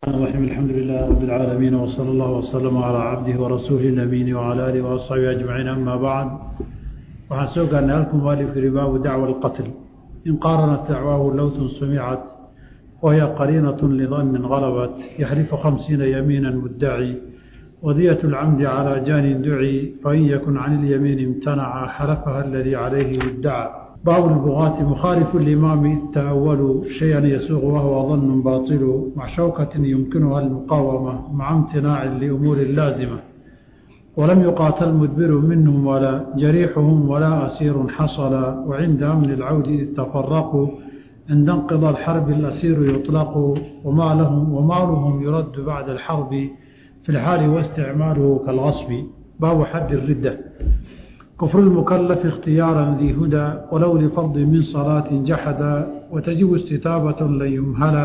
الرحيم الحمد لله رب العالمين وصلى الله وسلم على عبده ورسوله الأمين وعلى آله وأصحابه أجمعين أما بعد waxaan soo gaarnay halku mualifkii baabu dacwa alqatl in qaaranat dacwaahu lowtun sumicat wahiya qariinat lidannin galabat yaxrifu khamsiina yamiina muddaci wadiyat lcamdi calaa jaanin duci fain yakun can ilyamiini imtanaca xalafaha aladii calayhi yuddaca baabu lbugaati mukhaalifu limaami ita'awalu shayan yasuuqu wahuwa danun baطilu mac shawkatin yumkinuha almuqaawama maca imtinaacin liumuuri laazima ولم يقاتل مدبر منهم ولا جريحهم ولا أسير حصل وعند أمن العود إذ تفرقوا عند انقضى الحرب الأسير يطلق وما لهم ومالهم يرد بعد الحرب في الحال واستعماله كالغصب باب حد الردة كفر المكلف اختيارا ذي هدى ولو لفرض من صلاة جحدا وتجب استتابة لن يمهلا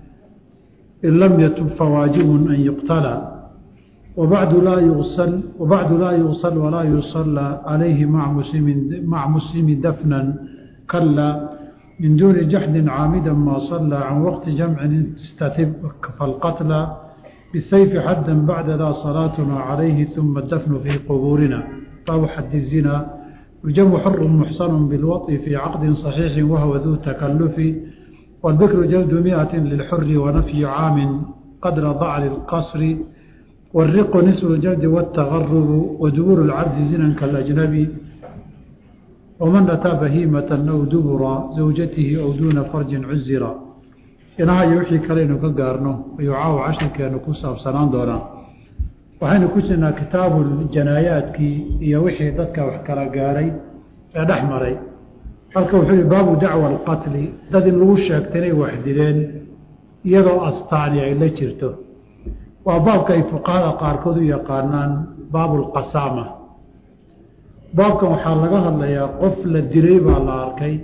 إن لم يتب فواجب أن يقتلى وبعد لا يغسل وبعد لا يغسل ولا يصلى عليه مع مسلم مع مسلم دفنا كلا من دون جحد عامدا ما صلى عن وقت جمع استتب فالقتل بالسيف حدا بعد ذا صلاتنا عليه ثم الدفن في قبورنا باب حد الزنا يجم حر محصن بالوطي في عقد صحيح وهو ذو تكلف والبكر جلد مئة للحر ونفي عام قدر ضعل القصر والرق نسر الجلد والتغرب ودبور العبد زنا كالأجنبي ومن أتى بهيمة أو دبر زوجته أو دون فرج عزرا إنها يوحي كلين كقارنه ويعاو عشر كانوا كساب سنان دونا وحين كسنا كتاب الجنايات كي يوحي ضدك وحكرا قاري أدحمري halka wuxuu yihi baabu dacwa alqatli dad in lagu sheegtay inay waxdileen iyadoo astaani ay la jirto waa baabka ay fuqahada qaarkood u yaqaanaan baabu lqasaama baabkan waxaa laga hadlayaa qof la dilay baa la arkay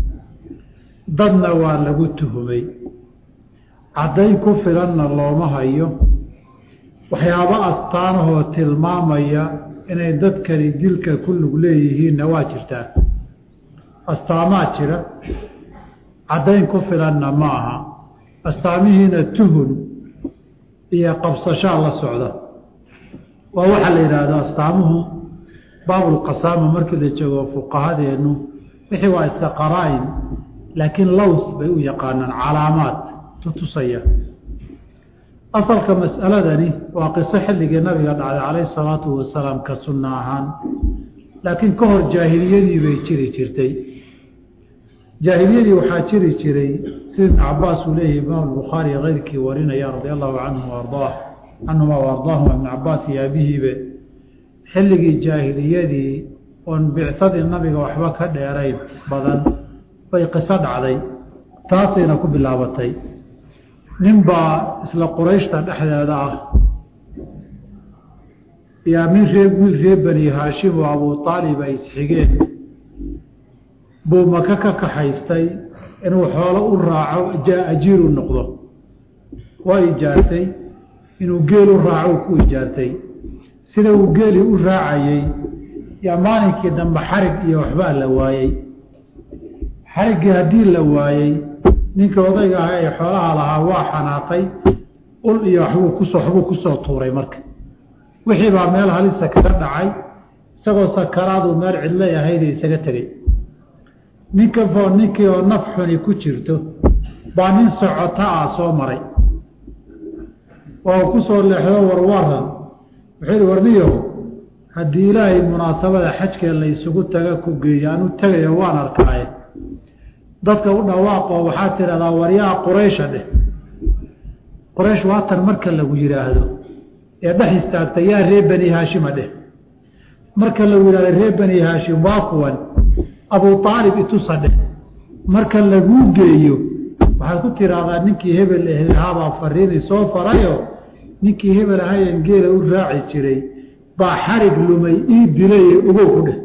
dadna waa lagu tuhumay caddayn ku filanna looma hayo waxyaabo astaanahoo tilmaamaya inay dadkani dilka ku lug leeyihiinna waa jirtaa astaamaa jira caddayn ku filanna ma aha astaamihiina tuhun iyo qabsashaa la socda waa waxaa la yidhaahdaa astaamuhu baabulqasaama markii la joogo fuqahadeennu wixii waa iska qaraa-in laakiin lows bay u yaqaanaan calaamaad tutusaya asalka mas'aladani waa qiso xilligii nabiga dhacday calayhi salaatu wasalaam ka sunno ahaan laakiin ka hor jaahiliyadii bay jiri jirtay jaahiliyadii waxaa jiri jiray sida ibn cabaas uu leeyahay imaam bukhaari keyrkii warinaya radia allahu canhu ardaa canhuma ardaahuma ibn cabaas iyo abihiibe xilligii jaahiliyadii oon bicadii nabiga waxba ka dheerayn badan bay qiso dhacday taasayna ku bilaabatay nin baa isla qurayshta dhexdeeda ah yaa min ree wiil ree bani haashim oo abuu aalib ay isxigeen buu maka ka kaxaystay inuu xoolo u raaco ajiir u noqdo waa ijaartay inuu geel u raaco ku ijaartay sida uu geeli u raacayey yaa maalinkii dambe xarig iyo waxbaa la waayey xariggii haddii la waayey ninka odayga ah ee xoolaha lahaa waa xanaaqay ul iyo waxbuu kusoo waxbuu kusoo tuuray marka wixii baa meel halisa kaga dhacay isagoo sakaraadu meel cidlay ahayd isaga tegey ninka foo ninkii oo naf xuni ku jirto baa nin socota ah soo maray oo ku soo leexdo warwaran wuxuu yihi warniyaho haddii ilaahay munaasabada xajkee la isugu taga ku geeyo anu tegayo waan arkaaye dadka u dhawaaqoo waxaa tidhahdaa waryaa quraysha dheh qoraysh waatan marka lagu yidhaahdo ee dhex istaagta yaa ree bani haashima dheh marka lagu yidhahdo ree bani haashim waa kuwan abuu aalib itusa dheh marka laguu geeyo waxaad ku tiraahdaa ninkii hebel ahaabaa fariini soo farayo ninkii hebel ahayen geela u raaci jiray baa xarig lumay ii dilaye ogow ku dheh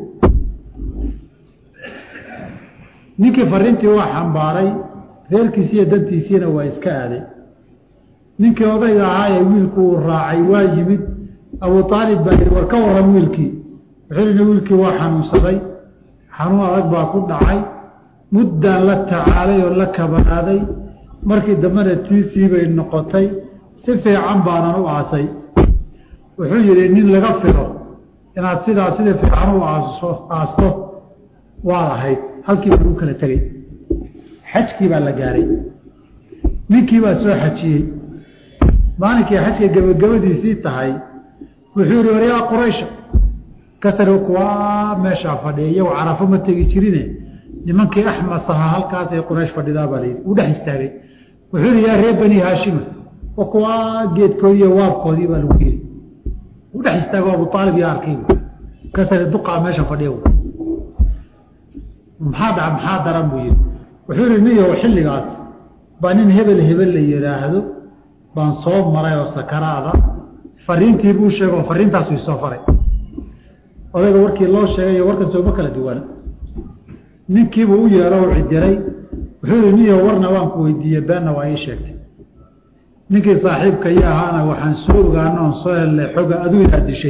ninkii fariintii waa xambaaray reerkiisiiyo dantiisiina waa iska aaday ninkii odayga ahaayee wiilku uu raacay waa yimid abuu aalib baa yidhi war ka waran wiilkii wuxuu yidhi wiilkii waa xanuunsaday xanuun adag baa ku dhacay muddaan la tacaalay oo la kabanaaday markii dambena tiisii bay noqotay si fiican baanan u aasay wuxuu yidhi nin laga filo inaad sidaa sida fiican u aaso aasto waad ahayd halkiiba lagu kala tegey xajkii baa la gaaray ninkii baa soo xajiyey maalinkii xajka gebagabadiisii tahay wuxuu yihi waryaa quraysha kasar kuwaa meeshaa fadhiya iyago carafo ma tegi jirine nimankii axmas ahaa halkaasay quraysh fadhidaa baa layidhi uu dhex istaagay wuxuu yihi yaa reer bani haashima oo kuwaa geedkoodii iyo waabkoodii baa lagu yiri uu dhex istaago abu aalib yaa arkay kasar duqaa meesha fadhiya maxaa dha maxaa daran buu yihi wuxuu yihi niyow xilligaas baa nin hebel hebel la yidhaahdo baan soo maray oo sakaraada fariintii buu sheego fariintaas ii soo faray odayga warkii loo sheegay warkan sooma kala duwana ninkiibuu u yeero u cidiray wuxuu yihi niyo warna waan ku weydiiyey beenna waa ii sheegtay ninkii saaxiibka iyo ahaana waxaan soo ogaano oon soo hellay xoga aduu inaad dishay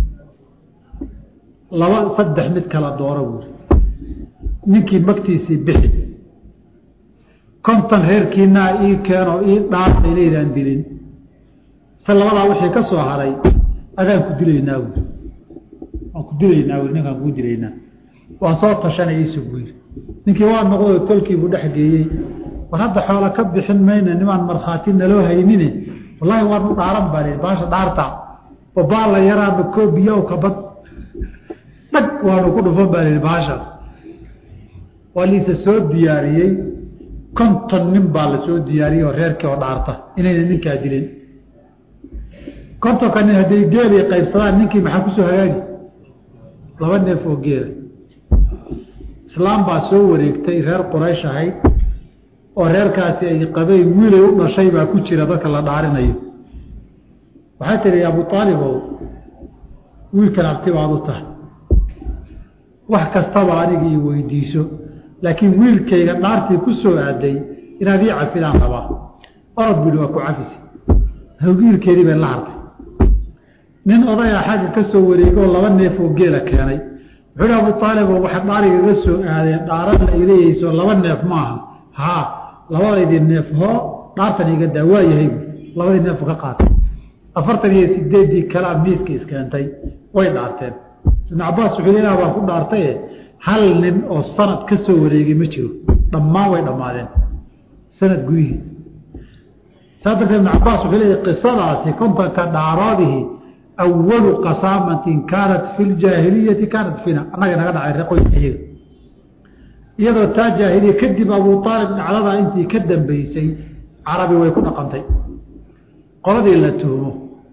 laba saddex mid kala dooro buuri ninkii magtiisii bixi konton reerkiinaa ii keeno ii dhaaf inaydaan dilin se labadaa wixii ka soo haray adaan ku dilaynaa buuri waan ku dilaynaa buuri ninkaan kuu dilaynaa waan soo tashanay iisu buu yidhi ninkii waa noqdoo tolkiibuu dhex geeyey war hadda xoola ka bixin mayna nimaan markhaati naloo haynine wallaahi waanu dhaaran baa lihi baasha dhaarta babaa la yaraama koobiyaw kabad dhag waanu ku dhufan baa lihi baashaas waa liise soo diyaariyey konton nin baa la soo diyaariyey oo reerkii oo dhaarta inayna ninkaa dilin kontonka nin hadday geelii qaybsadaan ninkii maxaa kusoo hagaagi laba neef oo geela islaam baa soo wareegtay reer quraysh ahayd oo reerkaasi ay qabeen wiilay u dhashay baa ku jira dadka la dhaarinayo waxay tihi abu aalibow wiilkan abti baad u tahay wax kastaba aniga ii weydiiso laakiin wiilkayga dhaartii ku soo aaday inaad ii cafidaan rabaa orod bui waa ku cafisi wiilkeedii bay la hartay nin odaya xagga ka soo wareegay oo laba neef oo geela keenay wuxuu hi abu aalibo waxa dhaarigaga soo aadeen dhaaran la ileeyeyso laba neef maaha haa labadaydii neef hoo dhaartan iga daa waa yahay labadii neefu ka qaatay afartan iyo sideeddii kalea miiska iskeentay way dhaarteen ibnu cabaas wuxuu ilaah baan ku dhaartaye hal nin oo sanad ka soo wareegay ma jiro dhammaan way dhammaadeen sanad gudihii saa darteed ibnu cabaas wuxuu leeyahy qisadaasi kontonka dhaaroodihii awalu qasaamatin kaanat fi ljaahiliyati kaanat fina annaga naga dhacay qoyska iyaga iyadoo taa jaahiliya kadib abu aalib dhacdadaa intii ka dambeysay carabi way ku dhaqantay qoladii la tuhmo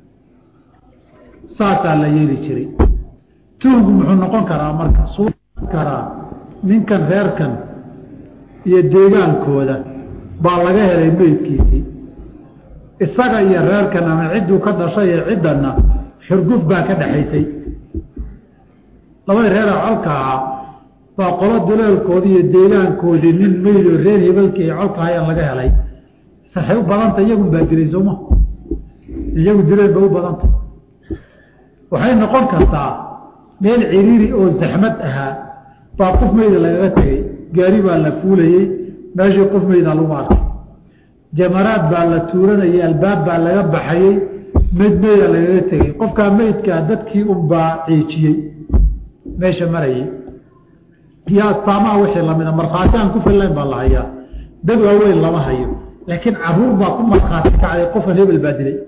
saasaa la yeeli jiray tuhmku muxuu noqon karaa marka suu karaa ninkan reerkan iyo deegaankooda baa laga helay meydkiisii isaga iyo reerkan ama cidduu ka dhashay ee ciddanna xurguf baa ka dhaxaysay labadii reera colka ahaa baa qolo duleelkoodii iyo deegaankoodii nin meyd oo reer hebelkii ay colka hayaan laga helay saxay u badanta iyagun baa dilay sooma iyagu dileen bay u badanta waxay noqon kartaa meel ciriiri oo zaxmad ahaa baa qof meyda lagaga tegey gaari baa la fuulayey meeshii qof meydaa lagu arkay jamaraad baa la tuuranayay albaab baa laga baxayey meyd meyda lagaga tegey qofkaa meydkaa dadkii unbaa ciijiyey meesha marayay iyo astaamaha wixii lamida markhaati aan ku fillayn baa la hayaa dad waaweyn lama hayo laakiin caruur baa ku markhaati kacday qofkan hebel baa dilay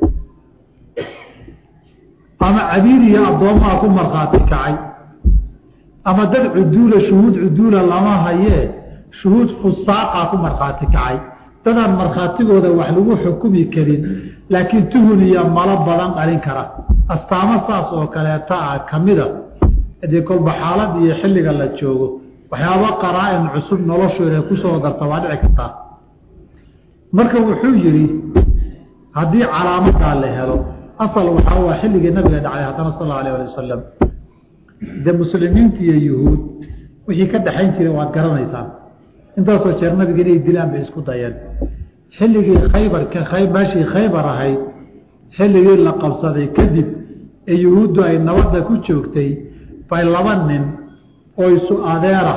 ama cabiir iyo addoommaha ku markhaati kacay ama dad cuduula shuhuud cuduula lama hayee shuhuud fusaaqa ku markhaati kacay dadaan markhaatigooda wax lagu xukumi karin laakiin tuhun iyo malo badan dhalin kara astaamo saas oo kaleeta ah kamida hadii kolba xaalad iyo xilliga la joogo waxyaaba qaraa-in cusub noloshooda kusoo darta waa dhici kartaa marka wuxuu yidhi haddii calaamadaa la helo asal waxaa waa xilligii nabiga dhacay haddana sal allau alah ali wasalam de muslimiinta iyo yuhuud wixii ka dhaxayn jiray waad garanaysaan intaasoo jeer nabiga inay dilaan bay isku dayeen xilligii khaybarka meeshii khaybar ahayd xilligii la qabsaday kadib ee yuhuuddu ay nabadda ku joogtay bay laba nin oo isu adeera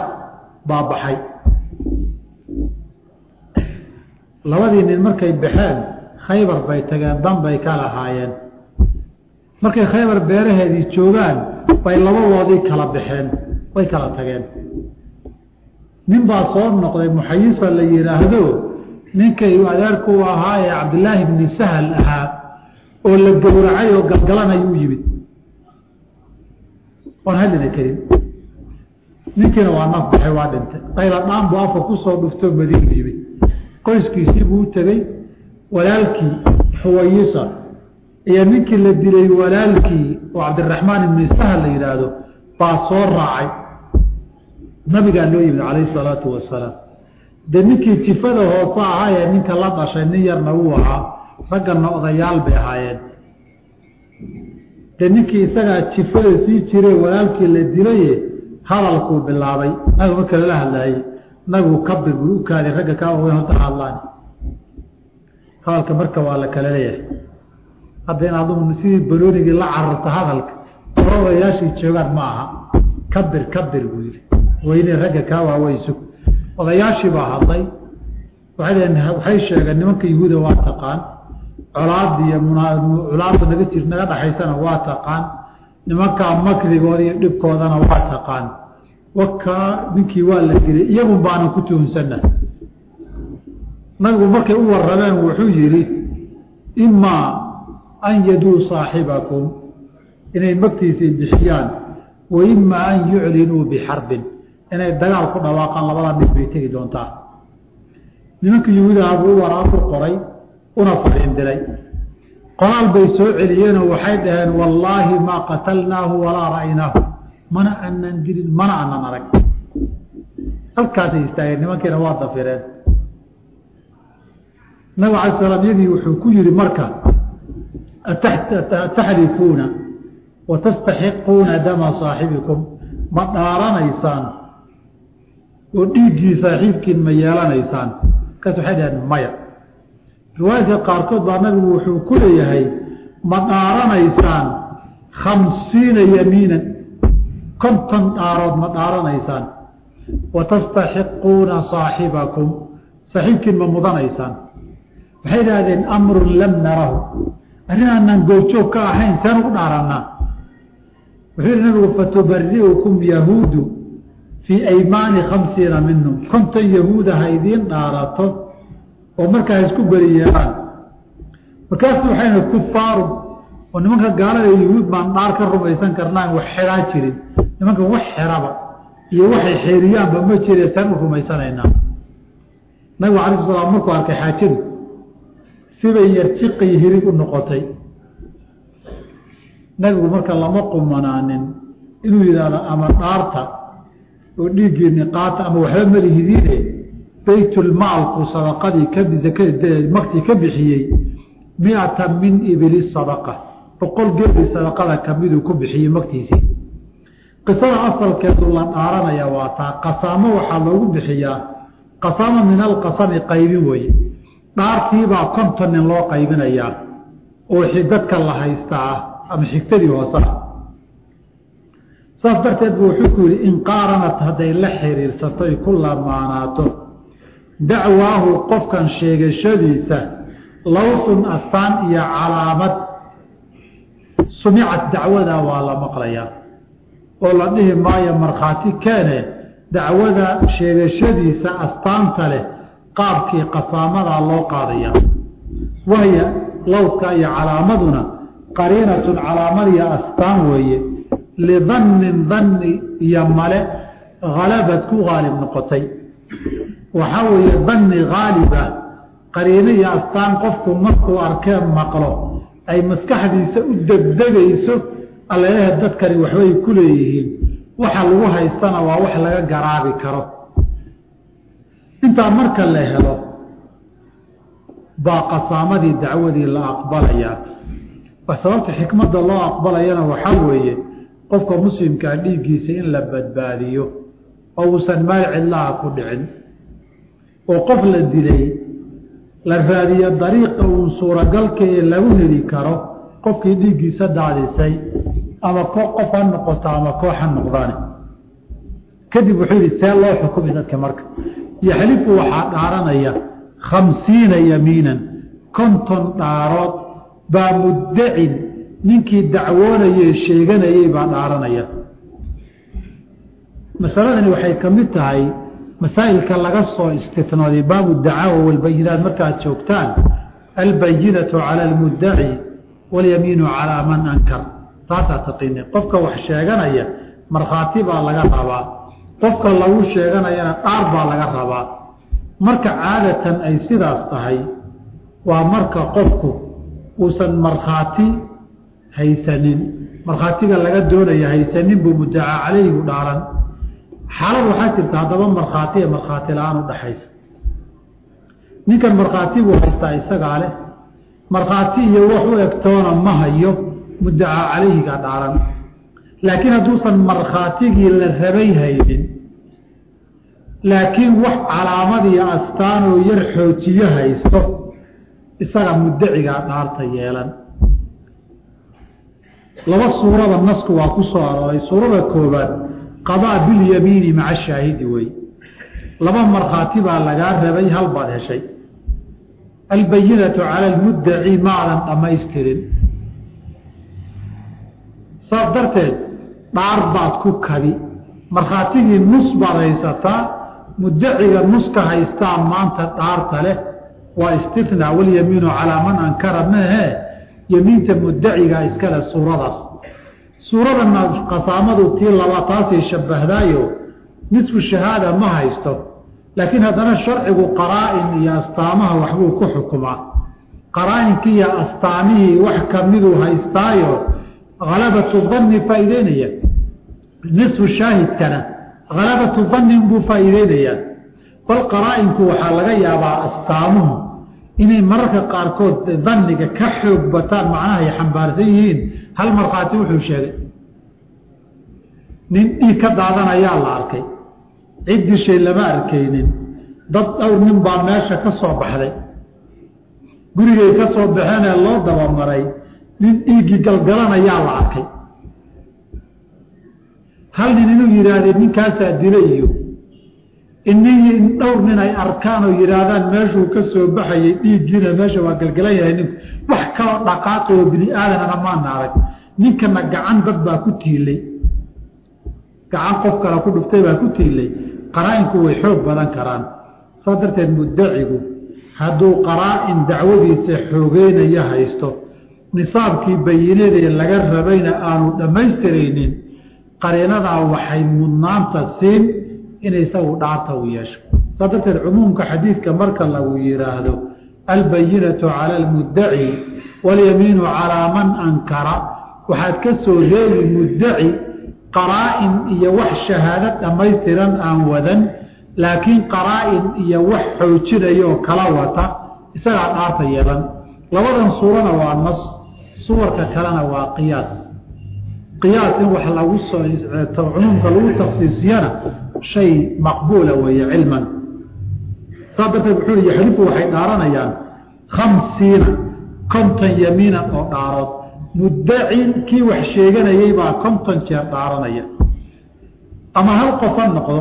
baabaxay labadii nin markay baxeen khaybar bay tageen dan bay ka lahaayeen markay khaybar beeraheedii joogaan bay labadoodii kala baxeen way kala tageen nin baa soo noqday muxayisa la yidhaahdo ninkay adeerku ahaa ee cabdilaahi bni sahal ahaa oo la gowracay oo galgalanay u yimid oon hadlina karin ninkiina waa naf baxay waa dhintay qayla dhaan buu afka kusoo dhuftoo madiinu yimid qoyskiisii buu u tegey walaalkii xuwayisa iyo ninkii la dilay walaalkii oo cabdiraxmaan ibni sahal la yidhaahdo baa soo raacay nabigaa loo yimid calayhi salaatu wasalaam dee ninkii jifada hoose ahaa ee ninka la dhashay nin yarna wuu ahaa ragganna odayaal bay ahaayeen dee ninkii isagaa jifada sii jire walaalkii la dilaye hadalkuu bilaabay nabigu marka lala hadlaayey nabigu kabir buu u kaaday ragga kaa ogeyn horta hadlaan hadalka marka waa la kala leeyahay hadda in adugu sidii baloonigii la cararto hadalka odayaashii joogaan ma aha kabir kabir buu yidhi weyne ragga kaa waaweyn sug odayaashii baa hadlay waxay dhaheen waxay sheegeen nimanka yahuuda waa taqaan colaada iyo colaada naga jir naga dhaxaysana waa taqaan nimankaa makdigooda iyo dhibkoodana waa taqaan wakaa ninkii waa la dilay iyagun baanan ku tuhunsanna nabigu markay u warrameen wuxuu yidhi imaa an yaduu saaxibakum inay magtiisii bixiyaan wa imaa an yuclinuu bixarbin inay dagaal ku dhawaaqaan labada mid bay tegi doontaa nimanka yahuudaha buu u waraaq u qoray una fariin diray qoraal bay soo celiyeenoo waxay dhaheen wallaahi maa qatalnaahu walaa ra'ynaahu mana aanan dilin mana aanan arag halkaasay istaageen nimankiina waa dafireen nabig alay slam yagii wuxuu ku yihi marka ataxlifuuna wa tastaxiquuna dama saaxibikum ma dhaaranaysaan oo dhiiggii saaxiibkiin ma yeelanaysaan kaas waxay dhaheen maya riwaayadka qaarkood baa nabigu wuxuu ku leeyahay ma dhaaranaysaan khamsiina yamiinan konton dhaarood ma dhaaranaysaan wa tastaxiquuna saaxibakum saaxiibkiin ma mudanaysaan waxay idhahdeen amrun lam narahu arrin aanaan goobjoog ka ahayn seen ugu dhaarannaa wuxuu yihi nabigu fatubari'ukum yahuudu fii aymaani khamsiina minhum konton yahuuda ha idiin dhaarato oo markaa isku beri yeelaan markaasu waxayna kufaaru oo nimanka gaalada yahuud baan dhaar ka rumaysan karnaan wax xeraa jirin nimankan wax xeraba iyo waxay xeeriyaanba ma jire seen u rumaysanaynaa nabigu alay sl slam markuu arkay xaajadu sibay yar jiqay hirig u noqotay nabigu marka lama qumanaanin inuu yidhaahdo ama dhaarta oo dhiiggiini qaata ama waxba malihidiine baytulmaalku sadaqadii maktii ka bixiyey miata min ibili sadaqa boqol geeli sadaqada kamiduu ku bixiyey maktiisii qisada asalkeedu la dhaaranaya waa taa qasaamo waxaa loogu bixiyaa qasaamo min alqasami qaybin weye dhaartiibaa konton nin loo qaybinayaa oo dadka la haysta ah ama xigtadii hoose ah saas darteed bu wuxuu ku yihi in qaaranat hadday la xiriirsato ay ku lamaanaato dacwaahu qofkan sheegashadiisa lawsun astaan iyo calaamad sumicad dacwada waa la maqlayaa oo la dhihi maayo markhaati keene dacwada sheegashadiisa astaanta leh qaabkii qasaamadaa loo qaadaya wahya lawska iyo calaamaduna qariinatun calaamad iyo astaan weeye lidannin danni iyo male halabad ku haalib noqotay waxaa weeye danni haaliba qariino iyo astaan qofku markuu arkee maqlo ay maskaxdiisa u degdegayso alleehe dadkani waxbay ku leeyihiin waxa lagu haystana waa wax laga garaabi karo intaa marka la helo baa qasaamadii dacwadii la aqbalayaa sababta xikmadda loo aqbalayana waxaa weeye qofka muslimkaa dhiiggiisa in la badbaadiyo oo uusan maal cidlaha ku dhicin oo qof la dilay la raadiyo dariiqa uun suuragalka ee lagu heli karo qofkii dhiiggiisa daadisay ama qof ha noqoto ama koox ha noqdaan kadib wuxuu yidhi see loo xukumi dadka marka yaxlifu waxaa dhaaranaya khamsiina yamiinan konton dhaarood baa muddacin ninkii dacwoonayey sheeganayey baa dhaaranaya masaladani waxay ka mid tahay masaa'ilka laga soo istinooday baabu dacaawa walbayinaat markaad joogtaan albayinatu cala almuddaci walyamiinu calaa man ankar taasaa taqiini qofka wax sheeganaya markhaati baa laga rabaa qofka lagu sheeganayana dhaar baa laga rabaa marka caadatan ay sidaas tahay waa marka qofku uusan markhaati haysanin markhaatiga laga doonaya haysanin buu muddacaa calayhigu dhaaran xaalad waxaa jirta haddaba markhaati ee markhaati la-aan u dhaxaysa ninkan markhaati buu haystaa isagaa leh markhaati iyo wax u egtoona ma hayo muddacaa calayhiga dhaaran laakiin hadduusan markhaatigii la rabay haynin laakiin wax calaamad iyo astaanoo yar xoojiyo haysto isaga muddacigaa dhaarta yeelan laba suurada nasku waa ku soo arooray suurada koobaad qadaa bilyamiini maca shaahidi wey laba markhaati baa lagaa rabay hal baad heshay albayinatu cala almuddaci maadan dhammaystirin saas darteed dhaar baad ku kabi markhaatigii nus baad haysataa muddaciga nuska haystaa maanta dhaarta leh waa istinaa walyamiinu calaa man ankara mehe yemiinta muddacigaa iskale suuradaas suuradana qasaamadu tii laba taasay shabahdaayo nisfu shahaada ma haysto laakiin haddana sharcigu qaraa-in iyo astaamaha waxbuu ku xukumaa qaraa-inkii iyo astaamihii wax kamiduu haystaayo halabatu danni faa'iideynaya nisfu shaahidkana halabatu dannin buu faa'iideynayaa bal qaraa-inku waxaa laga yaabaa astaamuhu inay mararka qaarkood danniga ka xoog bataan macnaha ay xambaarsan yihiin hal markhaati wuxuu sheegay nin dhiig ka daadanayaa la arkay cid dishay lama arkaynin dad dhowr nin baa meesha ka soo baxday gurigay ka soo baxeenee loo dabamaray nin dhiiggii galgalanayaa la arkay hal nin inuu yidhaahdee ninkaasaa dilay iyo in dhowr nin ay arkaan oo yidhaahdaan meeshuu ka soo baxayay dhiiggiina meesha waa galgalan yahay ninku wax kaloo dhaqaaqi oo bini aadanana maana arag ninkana gacan dad baa ku tiilay gacan qof kale ku dhuftay baa ku tiilay qaraa-inku way xoog badan karaan saa darteed muddacigu hadduu qaraa-in dacwadiisa xoogeynaya haysto nisaabkii bayinadee laga rabayna aanu dhammaystiraynin qariinadaa waxay mudnaanta siin in isagu dhaarta u yeesho saa darteed cumuumka xadiidka marka lagu yidhaahdo albayinatu cala almuddaci walyamiinu calaa man ankara waxaad ka soo reebi muddaci qaraa-in iyo wax shahaado dhammaystiran aan wadan laakiin qaraa-in iyo wax xoojinayoo kala wata isagaa dhaarta yeelan labadan suurana waa nas suwarka kalena waa qiyaas qiyaas in wax lagu soo cumuumka lagu taksiisiyana shay maqbuula weeye cilman saa darteed wuxuu i yaxlifu waxay dhaaranayaan khamsiina konton yamiinan oo dhaarood muddacin kii wax sheeganayay baa konton jeer dhaaranaya ama hal qof ha noqdo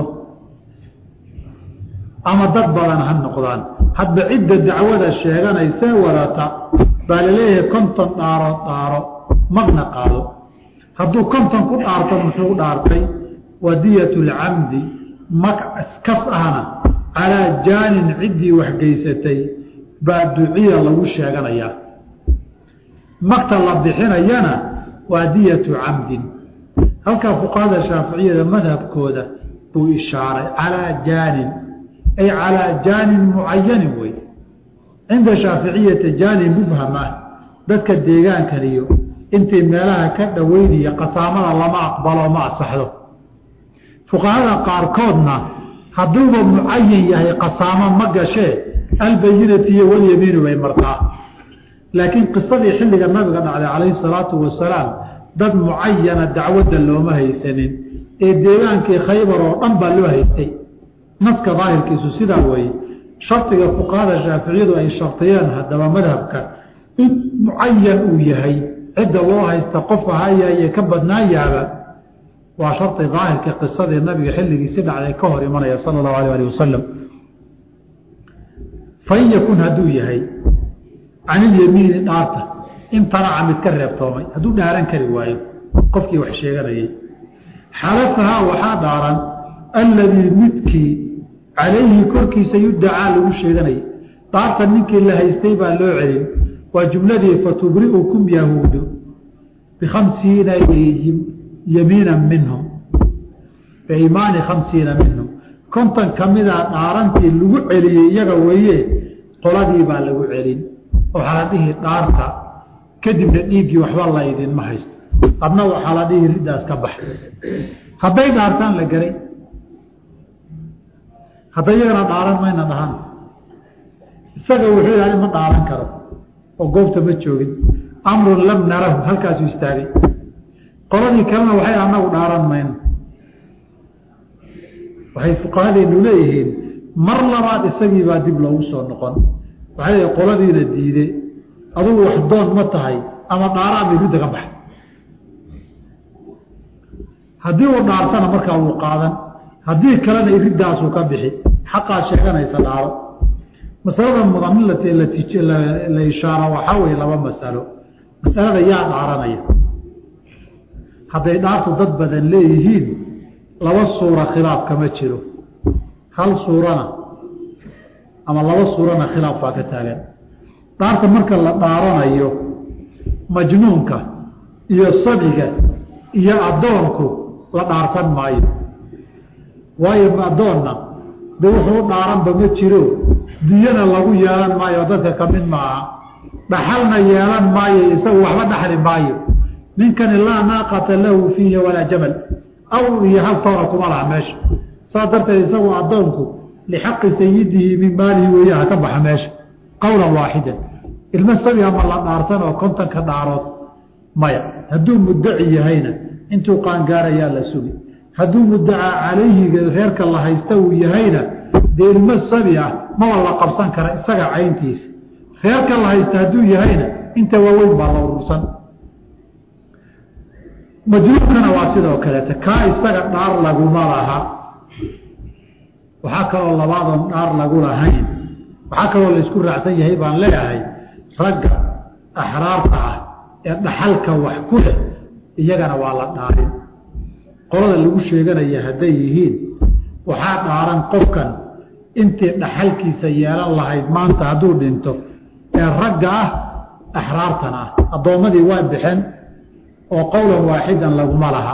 ama dad badan ha noqdaan hadba cidda dacwada sheeganaysee wadata baa laleeyahay konton dhaaro dhaaro magna qaado hadduu konton ku dhaarto muxuu dhaartay wadiyat lcamdi mag kas ahna calaa jaanin ciddii waxgeysatay baa duciya lagu sheeganayaa magta la bixinayana waa diyatu camdin halkaa fuqahada shaaficiyada madhabkooda buu ishaaray calaa jaanin ay calaa jaanin mucayanin wey cinda shaaficiyati jaanin mubham ah dadka deegaankan iyo intii meelaha ka dhoweyniya qasaamada lama aqbalo ma asaxdo fuqahada qaarkoodna hadduuba mucayan yahay qasaamo ma gashee albayinati iyo walyamiinu bay martaa laakiin qisadii xilliga nabiga dhacday calayhi salaatu wasalaam dad mucayana dacwadda looma haysanin ee deegaankii khaybar oo dhan baa loo haystay naska daahirkiisu sidaa weeye shardiga fuqahada shaaficiyadu ay shartiyeen haddaba madhabka in mucayan uu yahay cidda loo haysta qof ahaayaye ka badnaayaaba waa shardi daahirka qisadii nabiga xilligiisi dhacday ka hor imanaya sala allahu alayh ali wasalam fain yakun hadduu yahay can ilyamiini dhaarta imtanaca mid ka reebtoomay hadduu dhaaran kari waayo qofkii wax sheeganayay xalafahaa waxaa dhaaran alladii midkii calayhi korkiisa yudacaa lagu sheeganayay dhaarta ninkii la haystay baa loo celin waa jumladii fatubri'ukum yahuudu bikhamsiina yamiina minhum biimaani khamsiina minhum konton ka mida dhaarantii lagu celiyey iyaga weeye qoladii baa lagu celin waxaa la dhihi dhaarta kadibna dhiiggii waxba la idinma haysto adna waxaa la dhihi riddaas ka bax hadday dhaartaan la garay hadday iyagana dhaaran mayna dhahan isaga wuxuu yidhahda ma dhaaran karo oo goobta ma joogin amrun lam narahu halkaasuu istaagay qoladii kalena waxay anagu dhaaran mayno waxay fuqahadeenu leeyihiin mar labaad isagii baa dib loogu soo noqon waxay leeyihin qoladiina diide adugu wax doon ma tahay ama dhaaraan bay ridda ka baxa haddii uu dhaartana markaa wuu qaadan haddii kalena iriddaasuu ka bixi xaqaad sheeganaysa dhaaro masalada mudan in la ishaaro waxaa weeye laba masalo masalada yaa dhaaranaya hadday dhaartu dad badan leeyihiin laba suura khilaaf kama jiro hal suurana ama laba suurana khilaaf baa ka taagan dhaarta marka la dhaaranayo majnuunka iyo sabiga iyo addoonku la dhaarsan maayo waayo addoonna de wuxuu dhaaranba ma jiro diyana lagu yeelan maayo dadka ka mid maaha dhaxalna yeelan maayo isagu waxba dhaxli maayo ninkani laa naaqata lahu fiihi walaa jamal aw iyo hal toona kuma laha meesha saas darteed isagu addoonku lixaqi sayidihi min maalihi weeyaha ka baxa meesha qowlan waaxidan ilmo sabiga ma la dhaarsan oo kontonka dhaarood maya hadduu muddaci yahayna intuu qaangaarayaa la sugi hadduu muddacaa calayhiga reerka la haysta uu yahayna dee ilmo sabi ah maba la qabsan kara isaga cayntiisa reerka la haysta hadduu yahayna inta waaweyn baa la urursan majnuunkana waa sidoo kaleeta kaa isaga dhaar laguma laha waxaa kaloo labaadoon dhaar lagu lahayn waxaa kaloo laysku raacsan yahay baan leeyahay ragga axraarta ah ee dhaxalka wax ku leh iyagana waa la dhaarin qolada lagu sheeganaya hadday yihiin waxaa dhaaran qofkan intii dhaxalkiisa yeelan lahayd maanta hadduu dhinto ee ragga ah axraartan ah addoommadii waa bixen oo qowlan waaxidan laguma laha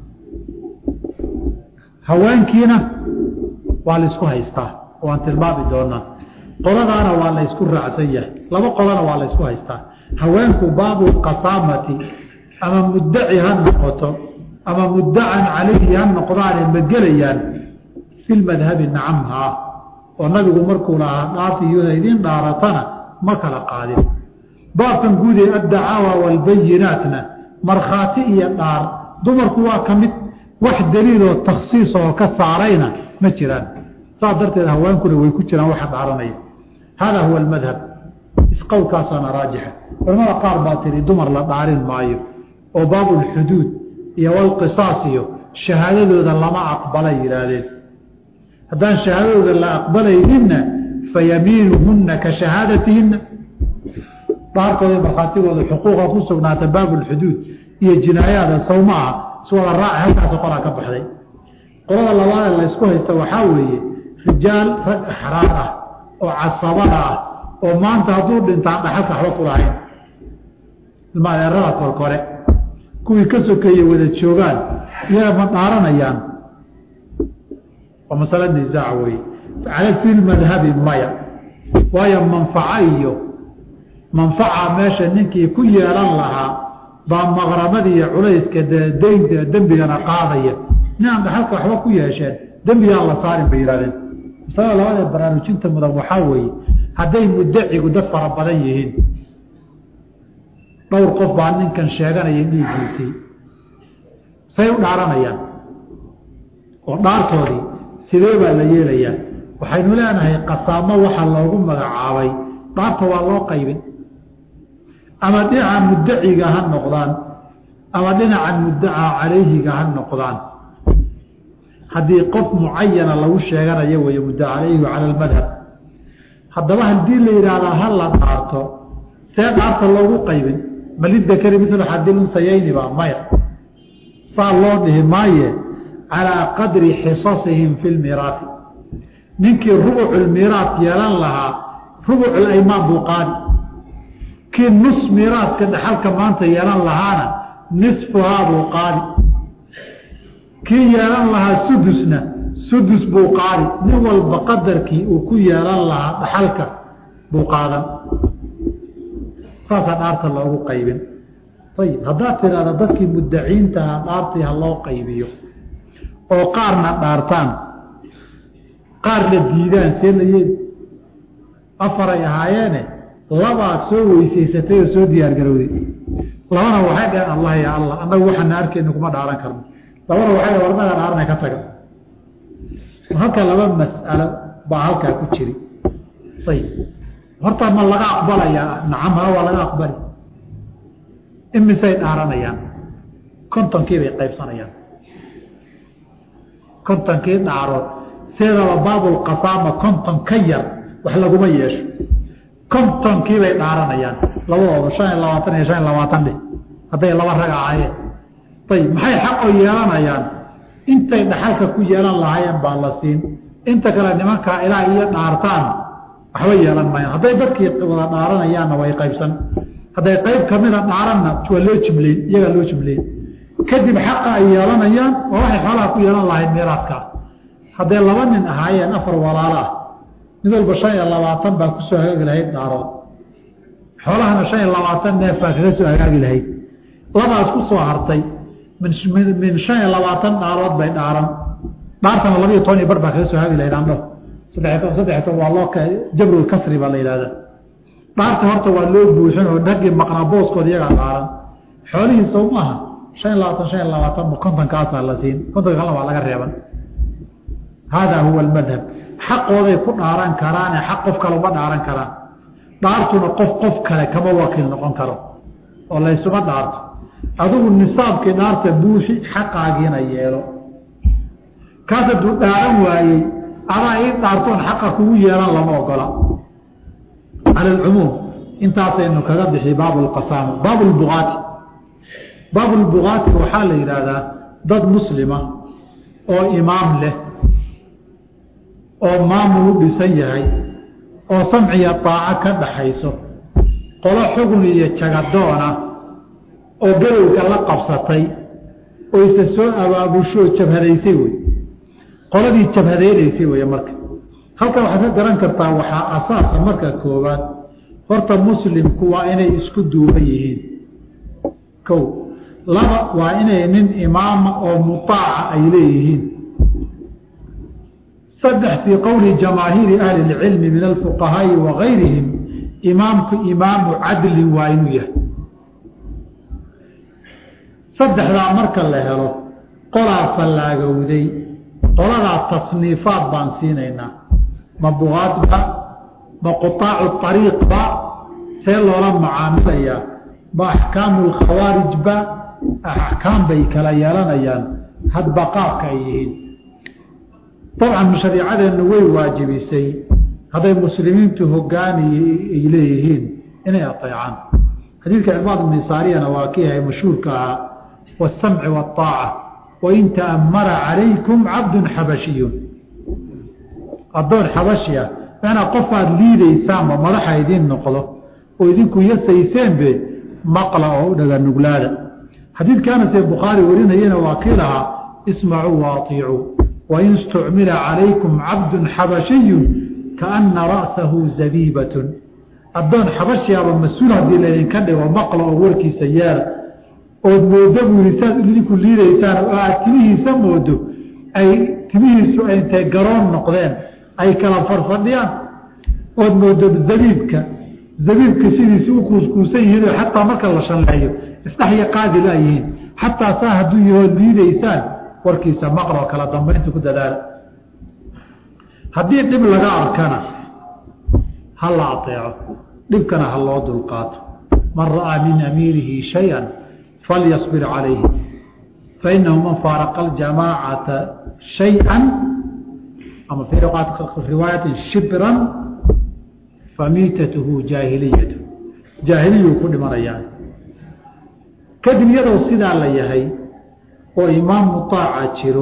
haweenkiina waa laysku haystaa waan tilmaami doonaa qoladaana waa laysku raacsan yahay laba qolana waa laysku haystaa haweenku baabu qasaamati ama muddaci ha noqoto ama muddacan calayhi ha noqdaane ma gelayaan fi lmadhabi nacamhaa oo nabigu markuu lahaa dhaafiyuuna idiin dhaaratana ma kala qaadin baabkan guud ee addacaawa waalbayinaatna markhaati iyo dhaar dumarku waa ka mid wax daliiloo takhsiis oo ka saarayna ma jiraan saas darteed haweenkuna way ku jiraan waxa dhaaranaya hada huwa almadhab isqowlkaasaana raajixa culamada qaar baa tiri dumar la dhaarin maayo oo baabulxuduud iyo walqisaas iyo shahaadadooda lama aqbalay yidhaahdeen haddaan shahaadadooda la aqbalayninna fa yamiinuhunna ka shahaadatihinna dhaarkooda markhaatigooda xuquuqa ku sugnaata baabulxuduud iyo jinaayaada sawma aha iswada raaci halkaas qolaa ka baxday qolada labaadee laysku haysta waxaa weeye rijaal rag axraar ah oo casabada ah oo maanta hadduu dhintaan dhaxalka waxba ku lahayn ilmaadeerada kolkore kuwii ka sokeeye wada joogaan iyaga ma dhaaranayaan waa masale nisaac weeye cala fi lmadhabi maya waayo manfaco iyo manfaca meesha ninkii ku yeelan lahaa baa maqramadii iyo culayska daynta dembigana qaadaya ninaan dhaxalka waxba ku yeesheen dembigaan la saarin bay yihahdeen masalada labadee baraarujinta mudan waxaa weeye hadday muddacigu dad fara badan yihiin dhowr qof baa ninkan sheeganaya dhiiggiisii say u dhaaranayaan oo dhaartoodii sidee baa la yeelayaa waxaynu leenahay qasaamo waxa loogu magacaabay dhaarta waa loo qaybin ama dhinaca muddaciga ha noqdaan ama dhinaca muddacaa calayhiga ha noqdaan haddii qof mucayana lagu sheeganayo weeye mudda calayhi cala almadhab haddaba haddii la yidhaahdaa ha la dhaarto see dhaarta loogu qaybin malidakari mil xadilunsayayni baa maya saa loo dhihi maaye calaa qadri xisasihim fi lmiraafi ninkii rubuculmiraat yeelan lahaa rubuculaymaan buu qaadi kii nus miraadka dhaxalka maanta yeelan lahaana nisfuhaa buu qaadi kii yeelan lahaa sudusna sudus buu qaadi nin walba qadarkii uu ku yeelan lahaa dhaxalka buu qaadan saasaa dhaarta loogu qaybin ayib haddaad tidhaahda dadkii muddaciintaha dhaartii ha loo qaybiyo oo qaarna dhaartaan qaarna diidaan see la yeeli afaray ahaayeene labaad soo weysaysatay oo soo diyaargarowday labana waxay dhaheen allah ya allah annagu waxaana arkeyna kuma dhaaran karno labana waxay dhaheen warnaga dhaarana ka taga halka laba mas'alo baa halkaa ku jiri ayib horta ma laga aqbalayaa nacam ha waa laga aqbali imisay dhaaranayaan kontonkii bay qaybsanayaan kontonkii dhaarood sideedaba baabulqasaama konton ka yar wax laguma yeesho kontonkii bay dhaaranayaan labadooda shan iyo labaatan iyo shan iyo labaatan dheh hadday laba rag ahaayeen ayib maxay xaqoo yeelanayaan intay dhaxalka ku yeelan lahaayeen baa la siin inta kale nimankaa ilaa iyo dhaartaan waxba yeelan maayaan hadday dadkii wada dhaaranayaanna way qaybsan hadday qayb kamida dhaaranna waa loo jibleyn iyagaa loo jibleyn kadib xaqa ay yeelanayaan waa waxay xoolaha ku yeelan lahayd miiraadkaa hadday laba nin ahaayeen afar walaalo ah mid walba shan iyo labaatan baa kusoo hagaagi lahayd dhaarood xoolahana shan iyo labaatan neef baa kaga soo hagaagi lahayd labaas ku soo hartay min min shan iyo labaatan dhaarood bay dhaaran dhaartana labiiyo toban iyo bar baa kaga soo hagaagi lahayd andho saddex saddex toban waa loo jabrul kasri baa la yidhahdaa dhaarta horta waa loo buuxin oo dhaggii maqnaa booskooda iyagaa dhaaran xoolihii sow maaha shan iyo labaatan shan iyo labaatan bu kontonkaasaa la siin kontonka kalena waa laga reeban haadaa huwa almadhab xaqooday ku dhaaran karaane xaq qof kale uma dhaaran karaan dhaartuna qof qof kale kama wakiil noqon karo oo laysuma dhaarto adigu nisaabkii dhaarta buuxi xaqaagiina yeelo kaas hadduu dhaaran waayey adaa ii dhaartoon xaqa kugu yeelan lama ogola cala alcumuum intaasaynu kaga bixi baabu lqasaama baabu lbugaati baabu lbugaati waxaa la yidhaahdaa dad muslima oo imaam leh oo maamul u dhisan yahay oo samciya daaco ka dhaxayso qolo xugun iyo jagadoona oo galowga la qabsatay oo isa soo abaabusho jabhadaysay wey qoladii jabhadeynaysay wey marka halkan waxaad ka garan kartaa waxaa asaasa marka koowaad horta muslimku waa inay isku duuban yihiin kow laba waa inay nin imaama oo mutaaca ay leeyihiin saddex fii qowli jamaahiiri ahli اlcilmi min alfuqahaa'i wa gayrihim imaamku imaamu cadlin waa inuu yahay saddexdaa marka la helo qolaa fallaagowday qoladaa tasniifaad baan siinaynaa ma bugaadba ma quaacu ariiqba see loola macaamilayaa ma axkaamu lkhawaarijba axkaam bay kala yeelanayaan hadba qaabka ay yihiin dabcan shariicadeennu way waajibisay hadday muslimiintu hogaani ay leeyihiin inay ateecaan xadiidka cibaad bni saariyana waa kii ahay mashhuurka ahaa wasamci waaaca wain ta'amara calaykum cabdun xabashiyun addoon xabashi ah macnaa qof aad liidaysaanba madaxa idiin noqdo oo idinku yasayseenbe maqla oo u dhaga nuglaada xadiidkaanase bukhaari warinayana waa kii lahaa ismacuu waaطicuu wain istucmila calaykum cabdun xabashiyun kaana ra'sahu zabiibatun addoon xabashiaba mas-uul haddii laydinka dhigo maqla oo warkiisa yeela ood moodo buu yihi saad idinku liidaysaan oo aad timihiisa moodo ay timihiisu ay intay garoon noqdeen ay kala farfadhiyaan ood moodo zabiibka zabiibka sidiisi u kuuskuusan yihiinoo xataa marka la shalleeyo isdhexya qaadi laayihiin xataa saa hadduu yahood liidaysaan warkiisa maqloo kala dambaynta ku dadaala haddii dhib laga arkana ha la ateeco dhibkana ha loo dulqaato man ra'aa min amiirihi shay-an falyasbir calayhi fainahu man faaraqa aljamaacata shay-an ama fii riwaayatin shibran famiitatuhu jaahiliyatu jaahiliyuu ku dhimanayaan kadib iyadoo sidaa la yahay oo imaam mutaaca jiro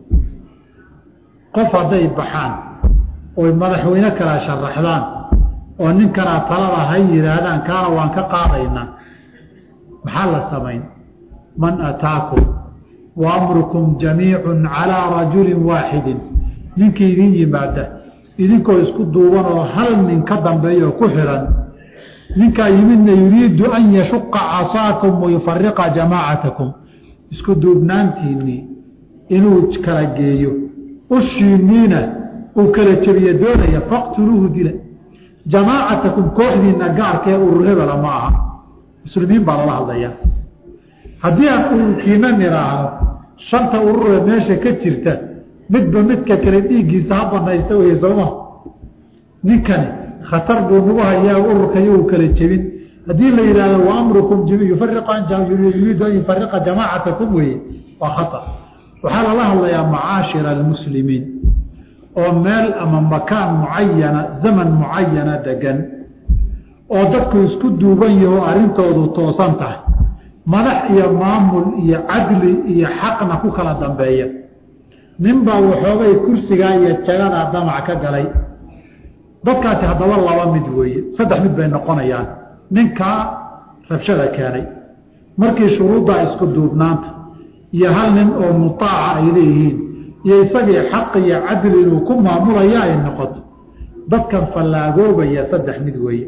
qof hadday baxaan oy madaxweyne kala sharaxdaan oo ninkanaa talada hay yidhaahdaan kaana waan ka qaadaynaa maxaa la samayn man ataakum wa amrukum jamiicun calaa rajulin waaxidin ninkii idin yimaada idinkoo isku duuban oo hal nin ka dambeeya oo ku xihan ninkaa yimidna yuriidu an yashuqa casaakum wayufariqa jamaacatakum isku duubnaantiinnii inuu kala geeyo ushiinniina uu kala jebiyo doonaya faqtuluuhu dila jamaacatakum kooxdiina gaarkee urur hebela ma aha muslimiin baa lala hadlayaa haddii aan ururkiina nidhaahno shanta ururee meesha ka jirta midba midka kale dhiiggiisa ha banaysta wey sooma ninkani khatar buu nagu hayaa ururka iyagu kala jebin haddii la yidhahdo wa amrukum yuriidu an yufariqa jamaacatakum weye waa khatar waxaa lala hadlayaa macaashira almuslimiin oo meel ama makaan mucayana zaman mucayana degan oo dadku isku duuban yaho arrintoodu toosan tahay madax iyo maamul iyo cadli iyo xaqna ku kala dambeeya ninbaa waxoogay kursigaa iyo jagadaa damac ka galay dadkaasi haddaba laba mid weeye saddex mid bay noqonayaan ninkaa rabshada keenay markii shuruuddaa isku duubnaanta iyo hal nin oo mutaaca ay leeyihiin iyo isagii xaq iyo cadli inuu ku maamulaya ay noqoto dadkan fallaagoobaya saddex mid weeye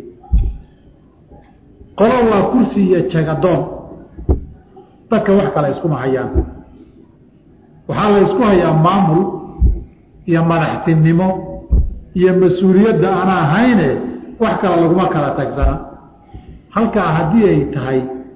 qolo waa kursi iyo jagadoon dadka wax kale iskuma hayaan waxaa la isku hayaa maamul iyo madaxtinimo iyo mas-uuliyadda aan ahayne wax kale laguma kala tagsana halkaa haddii ay tahay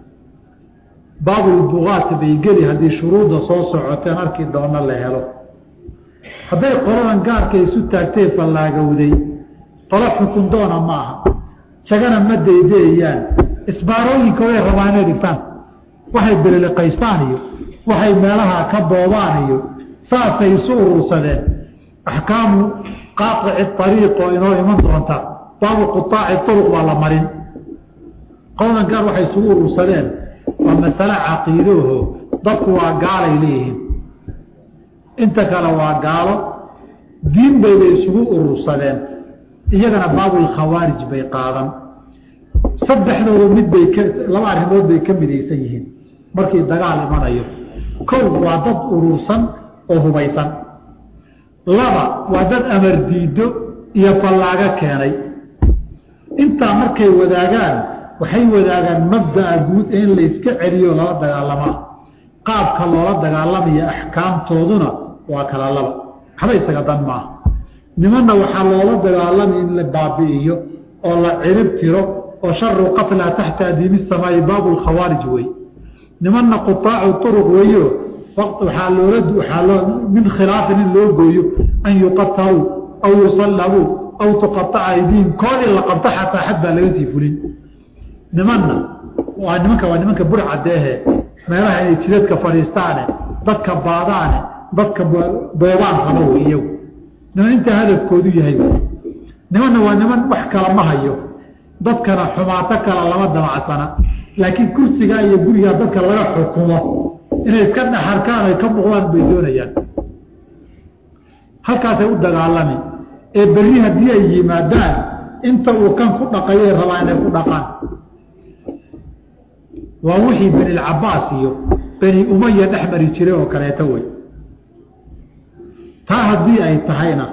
baabulbugaat bay geli haddii shuruudda soo socoteen arki doono la helo hadday qoladan gaarka isu taagtay fallaagowday qolo xukun doona ma aha jagana ma daydeeyaan isbaarooyinka way rabaan inay dhigtaan waxay beliliqaystaan iyo waxay meelaha ka boobaan iyo saasay isu urursadeen axkaamu qaaqici ariiq oo inoo iman doonta baabu quaaci uruq baa la marin qoladan gaar waxay isugu urursadeen waa masale caqiidooho dadku waa gaalay leeyihiin inta kale waa gaalo diin bayba isugu urursadeen iyagana baabulkhawaarij bay qaadan saddexdooda mid bay k laba arrimood bay ka midaysan yihiin markii dagaal imanayo kow waa dad urursan oo hubaysan laba waa dad amar diido iyo fallaago keenay intaa markay wadaagaan waxay wadaagaan mabda'a guud ee in layska celiyo lala dagaalamaa qaabka loola dagaalamaya axkaamtooduna waa kala laba waxba isaga dan maaha nimanna waxaa loola dagaalamay in la baabi'iyo oo la cirib tiro oo sharu qatla taxta adiimi samaa'i baabu lkhawaarij wey nimanna qutaacu uruq weeyo waxaa loola waxaa loo min khilaafin in loo gooyo an yuqataluu aw yusallabuu aw tuqaaca aydiihim koodii la qabto xataa xad baa laga sii fulin nimanna waa nimanka waa nimanka burcadeehe meelaha inay jidadka fadhiistaane dadka baadaane dadka boobaan rabo wey iyagu niman intaa hadafkoodu yahay nimanna waa niman wax kala ma hayo dadkana xumaato kala lama damacsana laakiin kursigaa iyo gurigaa dadka laga xukumo inay iska dhaxarkaan ay ka muuqdaan bay doonayaan halkaasay u dagaalami ee berri haddii ay yimaadaan inta uu kan ku dhaqayay rabaa inay ku dhaqaan waa wixii benilcabaas iyo beni umaya dhex mari jiray oo kaleeto wey taa haddii ay tahayna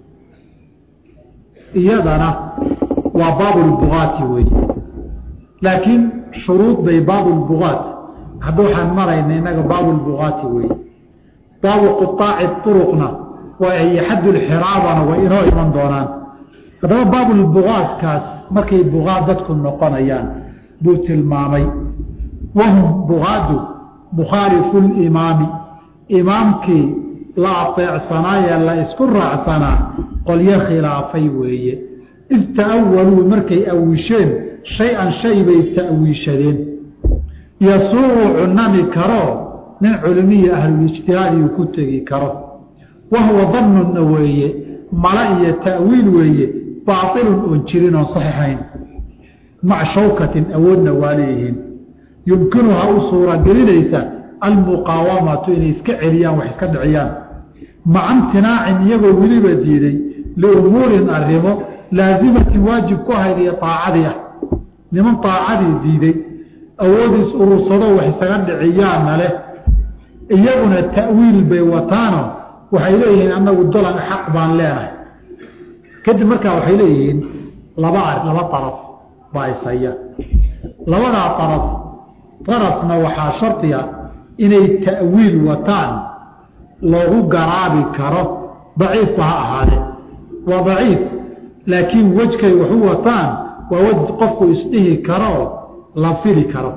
iyadana waa baabulbugaati wey laakiin shuruud bay baabulbugaat hadda waxaan marayna inaga baabulbugaati wey baabu quaaci uruqna waa iyo xaddulxiraabana way inoo iman doonaan haddaba baabulbugaadkaas markay bugaad dadku noqonayaan buu tilmaamay wahum bugaadu mukhaalifu limaami imaamkii la ateecsanaaye la isku raacsanaa qolyo khilaafay weeye id ta'awaluu markay awisheen shay-an shay bay ta'wiishadeen yasuuqu cunami karo nin culimiya ahlulijtihaadi uu ku tegi karo wahuwa dannunna weeye mala iyo ta'wiil weeye baailun oon jirin oon saxiixayn maca shawkatin awoodna waa leeyihiin yumkinuha u suuragelinaysa almuqaawamatu inay iska celiyaan wax iska dhiciyaan maca imtinaacin iyagoo weliba diiday liumuurin arrimo laasimatin waajib ku ahayd iyo aacadii ah niman aacadii diiday awoodiis urursado wax isaga dhiciyaana leh iyaguna ta'wiil bay wataano waxay leeyihiin annagu dolan xaq baan leenahay kadib markaa waxay leeyihiin laba laba araf baa ishaya labadaa araf arafna waxaa shardiga inay ta'wiil wataan loogu garaabi karo daciifba ha ahaadee waa daciif laakiin wejkay waxu wataan waa wej qofku isdhihi karoo la fili karo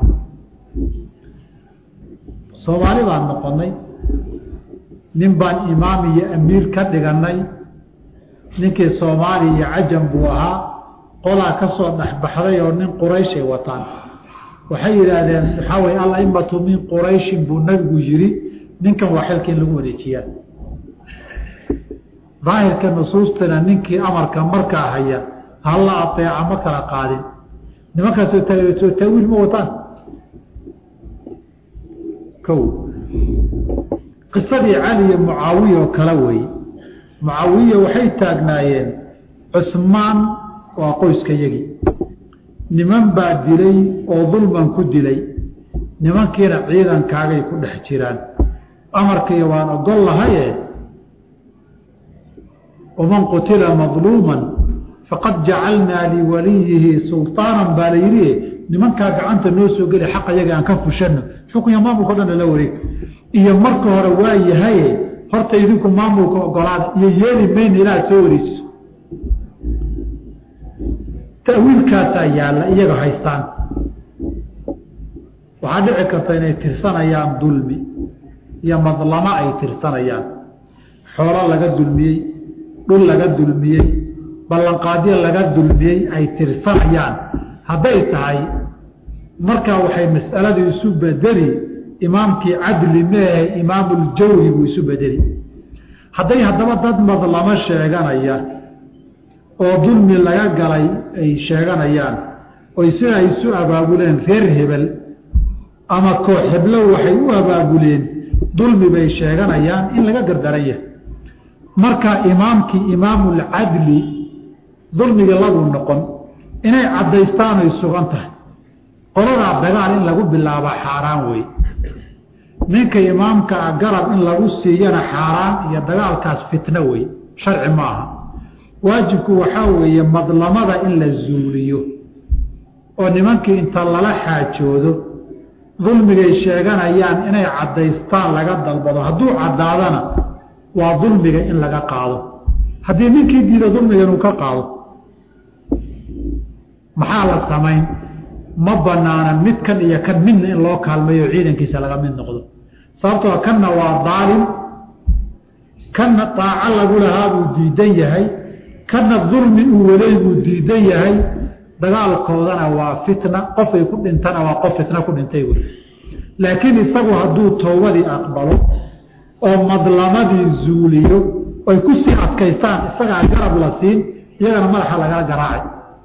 soomaali baan noqonnay nin baan imaam iyo amiir ka dhigannay ninkii soomaali iyo cajam buu ahaa qolaa ka soo dhexbaxday oo nin qurayshay wataan waxay yidhaahdeen waxaa weye alaimatu min qurayshin buu nabigu yidhi ninkan waa xilka in lagu wareejiyaa daahirka nusuustana ninkii amarka markaa haya halla ateeca ma kala qaadin nimankaasoo soo taawiil ma wataan o qisadii cali iyo mucaawiya oo kale weeye mucaawiya waxay taagnaayeen cusmaan waa qoyska yagii niman baa dilay oo dulman ku dilay nimankiina ciidankaagay ku dhex jiraan amarkiiyo waan ogol lahaye waman qutila madluuman faqad jacalnaa liwaliyihi sulطaanan baa la yidhi nimankaa gacanta noo soo geli xaqa yaga aan ka fushano xukunya maamulka o dhan lala wareeg iyo marka hore waa yahaye horta idinku maamulka ogolaada iyo yeeli mayna ilaaha soo wareejiso ta'wiilkaasaa yaalla iyaga haystaan waxaa dhici karta inay tirsanayaan dulmi iyo madlamo ay tirsanayaan xoolo laga dulmiyey dhul laga dulmiyey ballanqaadyo laga dulmiyey ay tirsanayaan hadday tahay markaa waxay mas'aladii isu bedeli imaamkii cadli meehe imaamuljawri buu isu bedeli hadday haddaba dad madlamo sheeganaya oo dulmi laga galay ay sheeganayaan oy sida ay isu abaabuleen reer hebel ama koox heblow waxay u abaabuleen dulmi bay sheeganayaan in laga gardaran yahay marka imaamkii imaamulcadli dulmiga lagu noqon inay caddaystaan ay sugan tahay qoladaa dagaal in lagu bilaaba xaaraan wey ninka imaamka a garab in lagu siiyana xaaraan iyo dagaalkaas fitno wey sharci ma aha waajibku waxaa weeye madlamada in la zuuliyo oo nimankii inta lala xaajoodo dulmigay sheeganayaan inay caddaystaan laga dalbado hadduu caddaadana waa dulmiga in laga qaado haddii ninkii diida dulmiga inuu ka qaado maxaa la samayn ma banaana midkan iyo kan midna in loo kaalmeeyo ciidankiisa laga mid noqdo sababtoo kanna waa daalim kanna daaco lagu lahaa buu diidan yahay kanna dulmi uu waday buu diidan yahay dagaalkoodana waa fitna qofay ku dhintana waa qof fitna ku dhintay wey laakiin isagu hadduu towbadii aqbalo oo madlamadii zuuliyo ay ku sii adkaystaan isagaa garab la siin iyagana madaxa lagala garaacay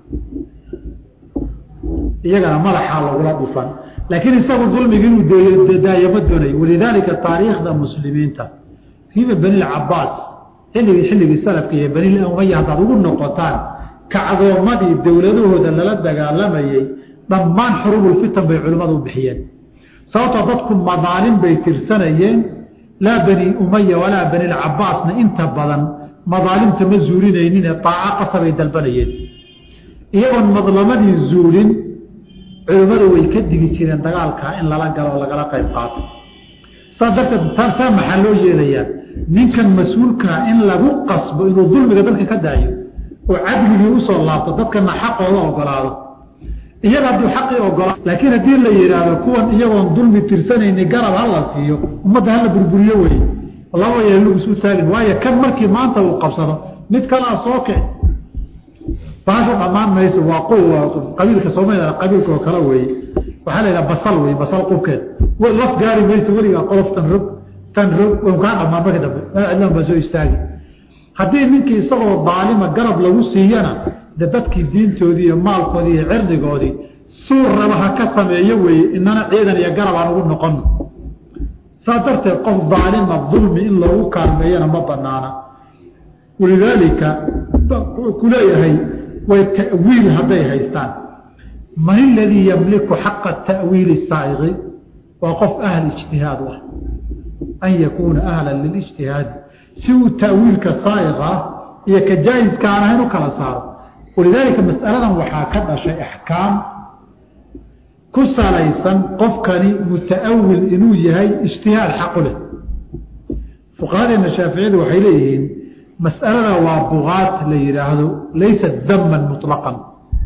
iyagana madaxaa lagula dhufan laakiin isagu dulmigi inuu daayamo doonay walidaalika taariikhda muslimiinta kiiba benilcabaas xilligii xilligii salafka iyo benil umaya haddaad ugu noqotaan kacdoomadii dowladahooda lala dagaalamayey dhammaan xurubulfitan bay culimmadu u bixiyeen sababtoo dadku madaalim bay tirsanayeen laa bani umaya walaa benilcabaasna inta badan madaalimta ma zuulinayninee daaco qasabay dalbanayeen iyagoon madlamadii zuulin culimmadu way ka digi jireen dagaalkaa in lala galo oo lagala qayb qaato saas darteed saa maxaa loo yeelayaa ninkan mas-uulkaa in lagu qasbo inuu dulmiga dadka ka daayo oo cadligii usoo laabto dadkana xaqooda ogolaado iyaga hadduu xaqii ogolaado laakiin haddii la yidhaahdo kuwan iyagoon dulmi tirsanayni garab hala siiyo ummadda hala burburiyo wey laba yeelu isu taagin waayo kan markii maanta uu qabsado mid kalaa soo kici baasha dhammaan mayso waa qabiilka soomaliya qabiilka oo kale weeye waxaa la yidhaha basal wey basal qubkeed laf gaari mayso weligaa qolof tan rog tan rog wan kaa dhamaan marka dambe cidlan baa soo istaagi haddii ninkii isagoo daalima garab lagu siiyana de dadkii diintoodii iyo maalkoodii iyo cirdigoodii suur raba ha ka sameeyo weeye inana ciidan iyo garab aan ugu noqono saas darteed qof daalima dulmi in loogu kaalmeeyana ma banaana walidaalika wuxuu ku leeyahay way ta'wiil hadday haystaan man iladii yamliku xaqa ta'wiili saaiqi waa qof ahl ijtihaad u ah an yakuuna ahlan lilijtihaadi si uu ta'wiilka saaiq ah iyo ka jaa-iska aan ahayn u kala saaro walidaalika mas'aladan waxaa ka dhashay axkaam ku salaysan qofkani muta'awil inuu yahay ijtihaad xaqu leh fuqahadeena shaaficiyadu waxay leeyihiin mas'alada waa bugaat la yidhaahdo laysa daman muطlaqan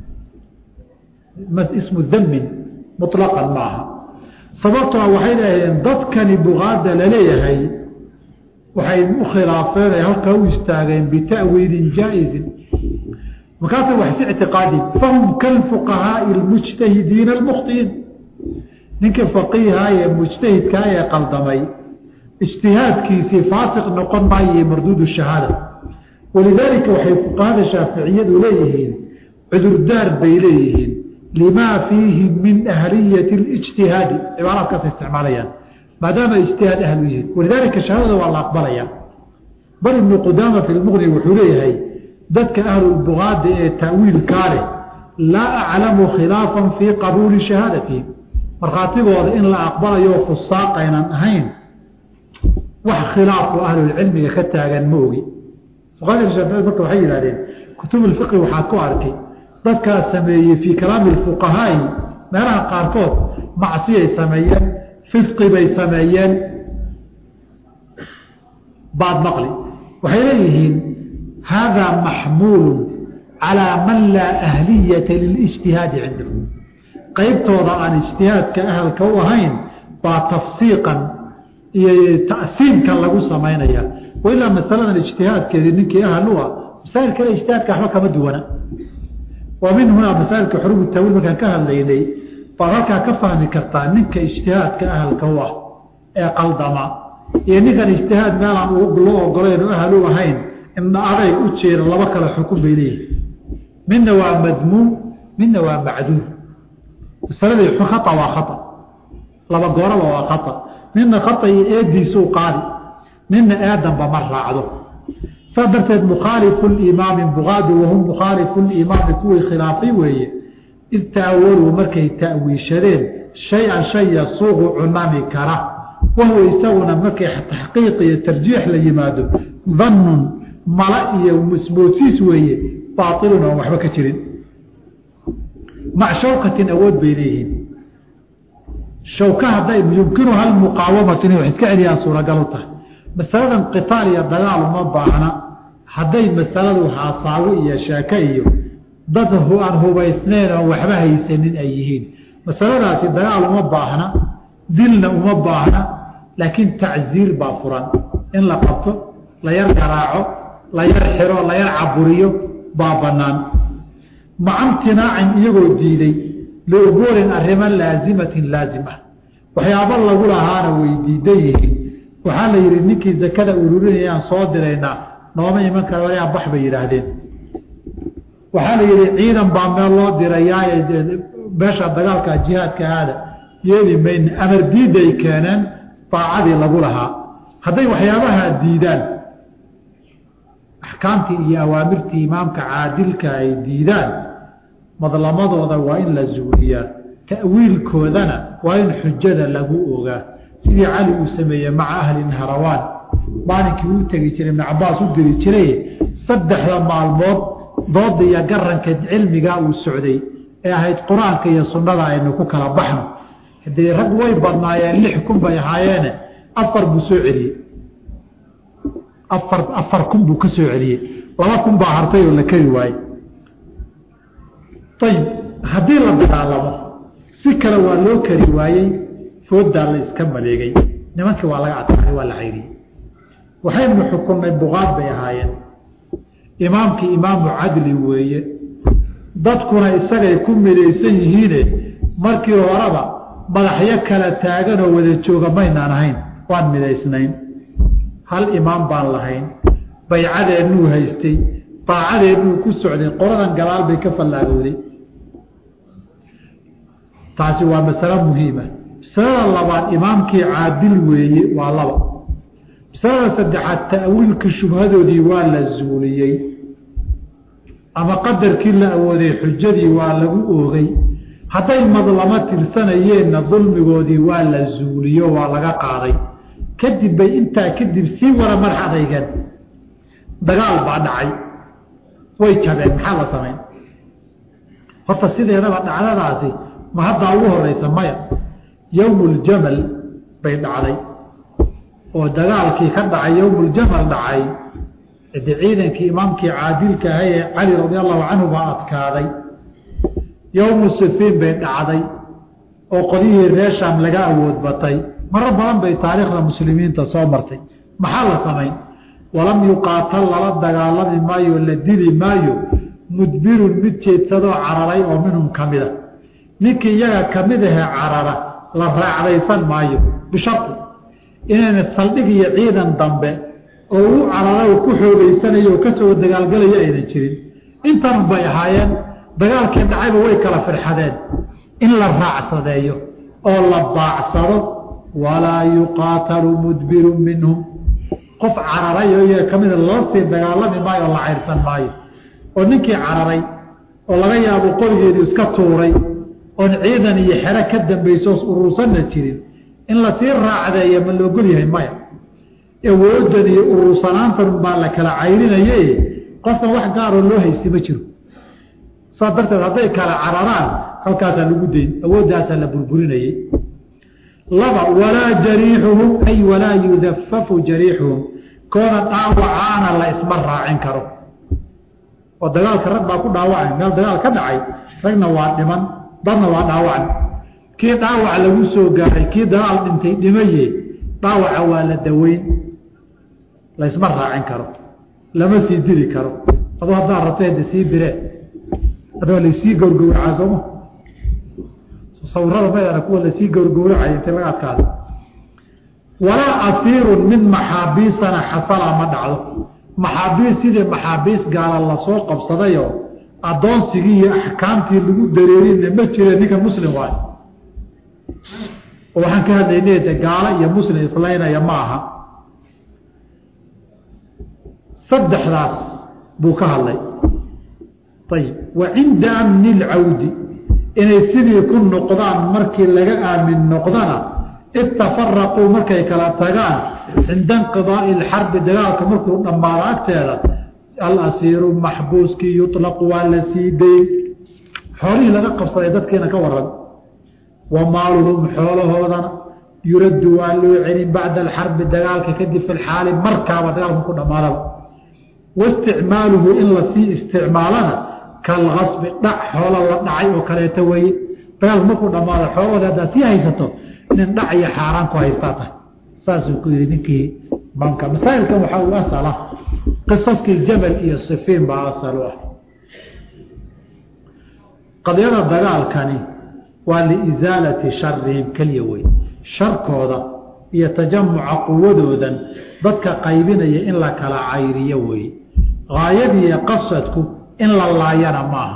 ismu damin muطlaqan maaha sababtoo waxay leeyihiin dadkani bugaada laleeyahay waxay u khilaafeen ay halkaa u istaageen bita'wiilin jaa-izin markaasa wax fi ictiqaadi fahum kalfuqahaai almujtahidiina almukhtiin ninka faqiiha ee mujtahidkaa ee qaldamay ijtihaadkiisii faasiq noqon maayo marduud shahaada walidaalika waxay fuqahada shaaficiyadu leeyihiin cudurdaar bay leeyihiin limaa fiihi min ahliyati اlijtihaadi cibaaraadkaas isticmaalayaan maadaama ijtihaad ahlu yihiin walidaalika shahaadada waa la aqbalaya bal ibnu qudaama fi lmuqni wuxuu leeyahay dadka ahlulbugaada ee ta'wiilkaa leh laa aclamu khilaafan fii qabuuli shahaadatihi markhaatigooda in la aqbalayo fusaaqaynan ahayn wax khilaafo ahlulcilmiga ka taagan ma ogi fuqahada shaaficiyad marka waxay yidhahdeen kutub ulfiqi waxaad ku arkay dadkaas sameeyey fii kalaami lfuqahaai meelaha qaarkood macsiyay sameeyeen fisqi bay sameeyeen baad maqli waxay leeyihiin haadaa maxmuulu calaa man laa ahliyata lilijtihaadi cindahu qaybtooda aan ijtihaadka ahalka u ahayn baa tafsiiqan iyo ta'siimkan lagu samaynaya wailaa masaladan ijtihaadkeedii ninkii ahal u ah masaa'il kale ijtihaadka waxba kama duwana wa min hunaa masaailka xurubu tawiil markaan ka hadlaynay baad halkaa ka fahmi kartaa ninka ijtihaadka ahalka u ah ee qaldama iyo ninkan ijtihaad meelaan loo ogolayn oo ahal u ahayn indha aday u jeeda laba kale xukun bay leeyihin midna waa madmuum midna waa macduur masaladii khata waa khata laba gooraba waa khata midna khata iyo eediisuu qaadi midna eedanba ma raacdo saa darteed mukhaalifu limaami bugaadu wahum mukhaalifu limaami kuwii khilaafay weeye id ta'awaluu markay ta'wiishadeen shay-an shay yasuuqu cunami kara wahuwa isaguna markay taxqiiq iyo tarjiix la yimaado dannun mala iyo ismoodsiis weeye baailun oon waxba ka jirin mac shawkatin awood bay leeyihiin shawka hadday yumkinuha almuqaawamatu inay wax iska celiyaan suuragal u tahay masaladan qitaal iyo dagaal uma baahna hadday masaladu haasaago iyo sheeke iyo dad aan hubaysnayn oon waxba haysanin ay yihiin masaladaasi dagaal uma baahna dilna uma baahna laakiin tacziir baa furan in la qabto la yar garaaco la yar xiro la yar caburiyo baa bannaan maca imtinaacin iyagoo diiday liubuurin arrimo laazimatin laazim ah waxyaabo lagu lahaana way diidan yihiin waxaa la yidhi ninkii zakada ururinayaan soo diraynaa nooma iman kara wayaa bax bay yidhaahdeen waxaa la yidhi ciidan baa meel loo dirayaaye meesha dagaalka jihaadka aada yeeli mayna amar diidday keeneen daacadii lagu lahaa hadday waxyaabaha diidaan axkaamtii iyo awaamirtii imaamka caadilka ay diidaan madlamadooda waa in la zuuliyaa ta'wiilkoodana waa in xujada lagu ogaa sidii cali uu sameeyey maca ahli nahrawaan maalinkii uu tegi jiray ibnu cabaas u diri jiray saddexda maalmood dooda iyo garanka cilmigaa uu socday ee ahayd qur-aanka iyo sunnada aynu ku kala baxno haddii rag way badnaayeen lix kun bay ahaayeene afar buu soo celiyey afar afar kun buu ka soo celiyey laba kun baa hartay oo la keri waayey ayib haddii la dagaalamo si kale waa loo kari waayey foodaa la iska maleegay nimankii waa laga adkaaday waa la cayriyey waxaynu xukunnay buqaad bay ahaayeen imaamkii imaamu cadli weeye dadkuna isagay ku midaysan yihiine markii horeba madaxyo kala taaganoo wada jooga maynaan ahayn waan midaysnayn hal imaam baan lahayn baycadeennuu haystay daacadeeduu ku socday qoladan gadaal bay ka fallaagowday taasi waa masalo muhiima masalada labaad imaamkii caadil weeye waa laba masalada saddexaad ta'wiilkii shubhadoodii waa la zuuliyey ama qadarkii la awooday xujadii waa lagu oogay hadday madlamo tirsanayeenna dulmigoodii waa la zuuliyo waa laga qaaday kadib bay intaa kadib sii wara madax adeygeen dagaal baa dhacay way jabeen maxaa la samayn horta sideedaba dhacdadaasi ma haddaa ugu horeysa maya yowmuljamal bay dhacday oo dagaalkii ka dhacay yowmuljamal dhacay de ciidankii imaamkii caadilka ahay ee cali radi allahu canhu baa adkaaday yowmu sifiin bay dhacday oo qodyihii reer shaam laga awood batay marar badan bay taariikhda muslimiinta soo martay maxaa la samayn walam yuqaatal lala dagaalami maayo la dili maayo mudbirun mid jeedsadoo cararay oo minhum ka mida ninkii iyaga ka mid ahee carara la raacdaysan maayo bisharti inayna saldhig iyo ciidan dambe oo u carara ku xoogeysanayo oo kasoo dagaalgalayo aynan jirin intan bay ahaayeen dagaalkii dhacayba way kala firxadeen in la raacsadeeyo oo la baacsado walaa yuqaatalu mudbirun minhum qof cararay oo iyaga ka mida lala sii dagaalami maayo oo la cayrsan maayo oo ninkii cararay oo laga yaabo qorigeedu iska tuuray oon ciidan iyo xero ka dambayso urursanna jirin in lasii raacdeeya ma loogol yahay maya awoodan iyo urursanaantan baa la kala cayrinaye qofkan wax gaaroo loo haysta ma jiro saas darteed hadday kala cararaan halkaasaa lagu dayn awooddaasaa la burburinayey laba walaa jariixuhum ay walaa yudafafu jariixuhum koona dhaawacaana la isma raacin karo oo dagaalka rag baa ku dhaawacay meel dagaal ka dhacay ragna waa dhiman dadna waa dhaawacan kii dhaawac lagu soo gaaray kii dagaal dhintay dhimaye dhaawaca waa la daweyn laysma raacin karo lama sii dili karo aduu haddaa rabto hade sii bire adoo laysii gowrgowracaa sooma sawirada maydana kuwa lasii gowrgowracay inta laga adkaada walaa asiirun mid maxaabiisana xasala ma dhacdo maxaabiis sidii maxaabiis gaala lasoo qabsadayoo addoonsigii iyo axkaamtii lagu dareerinna ma jire ninka muslim waayo oo waxaan ka hadlaynay de gaalo iyo muslim islaynaya ma aha saddexdaas buu ka hadlay ayib wa cinda amni lcawdi inay sidii ku noqdaan markii laga aamin noqdana itafaraquu markay kala tagaan cinda inqidaai alxarbi dagaalka markuu dhammaado agteeda alasiiru maxbuuskii yuطlaqu waa la sii dayn xoolihii laga qabsaday dadkiina ka waran wa maaluhum xoolahoodana yuraddu waa loo celin bacda alxarbi dagaalka kadib fi lxaali markaaba dagaalka ku dhammaadaba waisticmaaluhu in lasii isticmaalana kalgasbi dhac xoola la dhacay oo kaleeto weeye dagaalku markuu dhammaado xoolahooda haddaad sii haysato nin dhac iyo xaaraan ku haystaa tahay saasuu ku yihi ninkii imaamka masaa'ilkan waxaa uu asala qisaskii jamal iyo sifiin baa asal u ah qadiyada dagaalkani waa liisaalati sharihim keliya wey sharkooda iyo tajamuca quwadoodan dadka qaybinaya in la kala cayriyo weeye haayadiiyo qasadku in la laayana maaha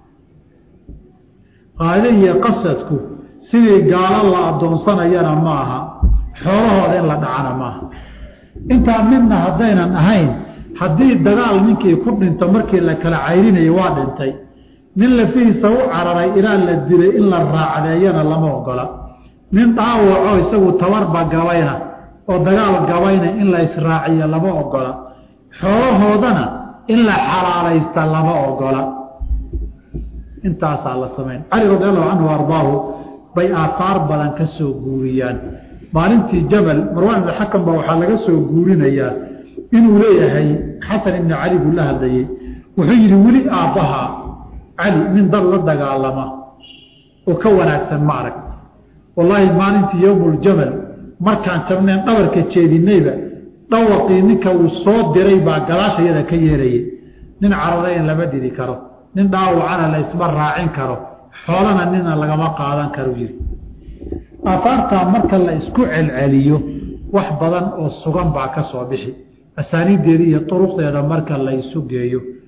haayadiiyo qasadku sidii gaalo la addoonsanayana maaha xoolahooda in la dhacana maaha intaa midna haddaynan ahayn haddii dagaal ninkii ku dhinto markii la kala cayrinayo waa dhintay nin lafihiisa u cararay ilaa la dilay in la raacdeeyana lama ogola nin dhaawaco isagu tabarba gabayna oo dagaal gabayna in la israaciyo lama ogola xoolahoodana in la xalaalaysta lama ogola intaasaa la samayn cali radi allahu canhu ardaahu bay aahaar badan ka soo guuriyaan maalintii jamal marwaan ibn xakam ba waxaa laga soo guurinayaa inuu leeyahay xasan ibni cali buu la hadlayey wuxuu yidhi weli aabbaha cali nin dad la dagaalama oo ka wanaagsan ma arag wallaahi maalintii yowmuljamal markaan jabneen dhabarka jeedinayba dhawaqii ninka uu soo diray baa gadaashayada ka yeerayay nin cararayn lama diri karo nin dhaawacana la isma raacin karo xoolana nina lagama qaadan karo yidhi aafaartaa marka la isku celceliyo wax badan oo sugan baa ka soo bixi asaaniiddeeda iyo duruqdeeda marka la isu geeyo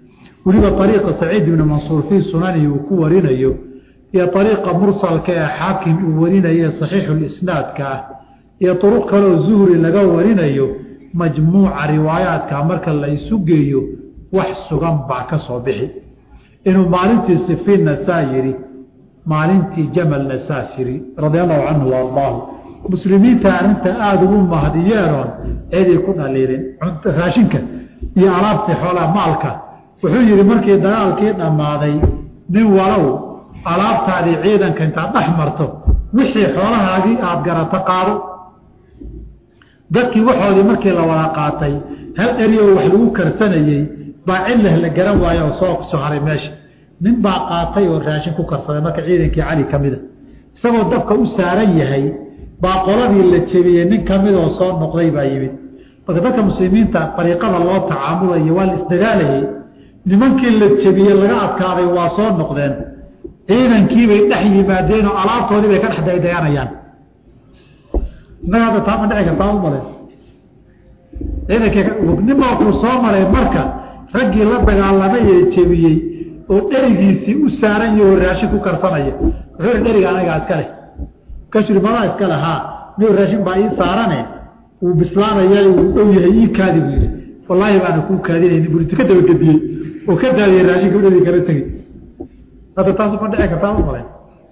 weliba ariiqa saciid ibni mansuur fii sunanihi uu ku warinayo iyo ariiqa mursalka ee xaakim uu warinaye saxiixulisnaadka ah iyo uruq kaleoo zuhri laga warinayo majmuuca riwaayaadka marka la isu geeyo wax sugan baa ka soo bixi inuu maalintii sifiinna saa yidhi maalintii jamalna saas yidhi radia allahu canhu wa ardaahu muslimiinta arrinta aada ugu mahdiyeenoon ciday ku dhaliilin raashinka iyo alaabtii xoolaa maalka wuxuu yidhi markii dagaalkii dhammaaday nin walow alaabtaadii ciidanka intaad dhex marto wixii xoolahaagii aada garato qaado dadkii waxoodii markii la wada qaatay hal eriyoo wax lagu karsanayey baa cillah la garan waayo oo soo soo haray meesha nin baa qaatay oo raashin ku karsaday marka ciidankii cali ka mida isagoo dabka u saaran yahay baa qoladii la jebiyey nin ka midoo soo noqday baa yimid marka dadka muslimiinta dariiqada loo tacaamulayo waa la isdagaalayey nimankii la jebiyey laga adkaaday waa soo noqdeen ciidankiibay dhex yimaadeen oo alaabtoodii bay ka dhex daydayanayaan innaga hadda taama dhici kartaa u male ciidankninba wuxuu soo maray marka raggii la dagaalamay ee jebiyey oo dherigiisii u saaran yaho raashin ku karsanaya wuxuu hi dheriga anagaa iska leh kashri madaa iska leh haa niu raashin baa ii saarane wuu bislaanaya wuu dhow yahay ii kaadi buu yidhi wallaahi baana kuu kaadinayni buu ka dabagediyey oo ka daadiyey raashinka dheri kala tegey hadda taasu ma dhici kartaa u malay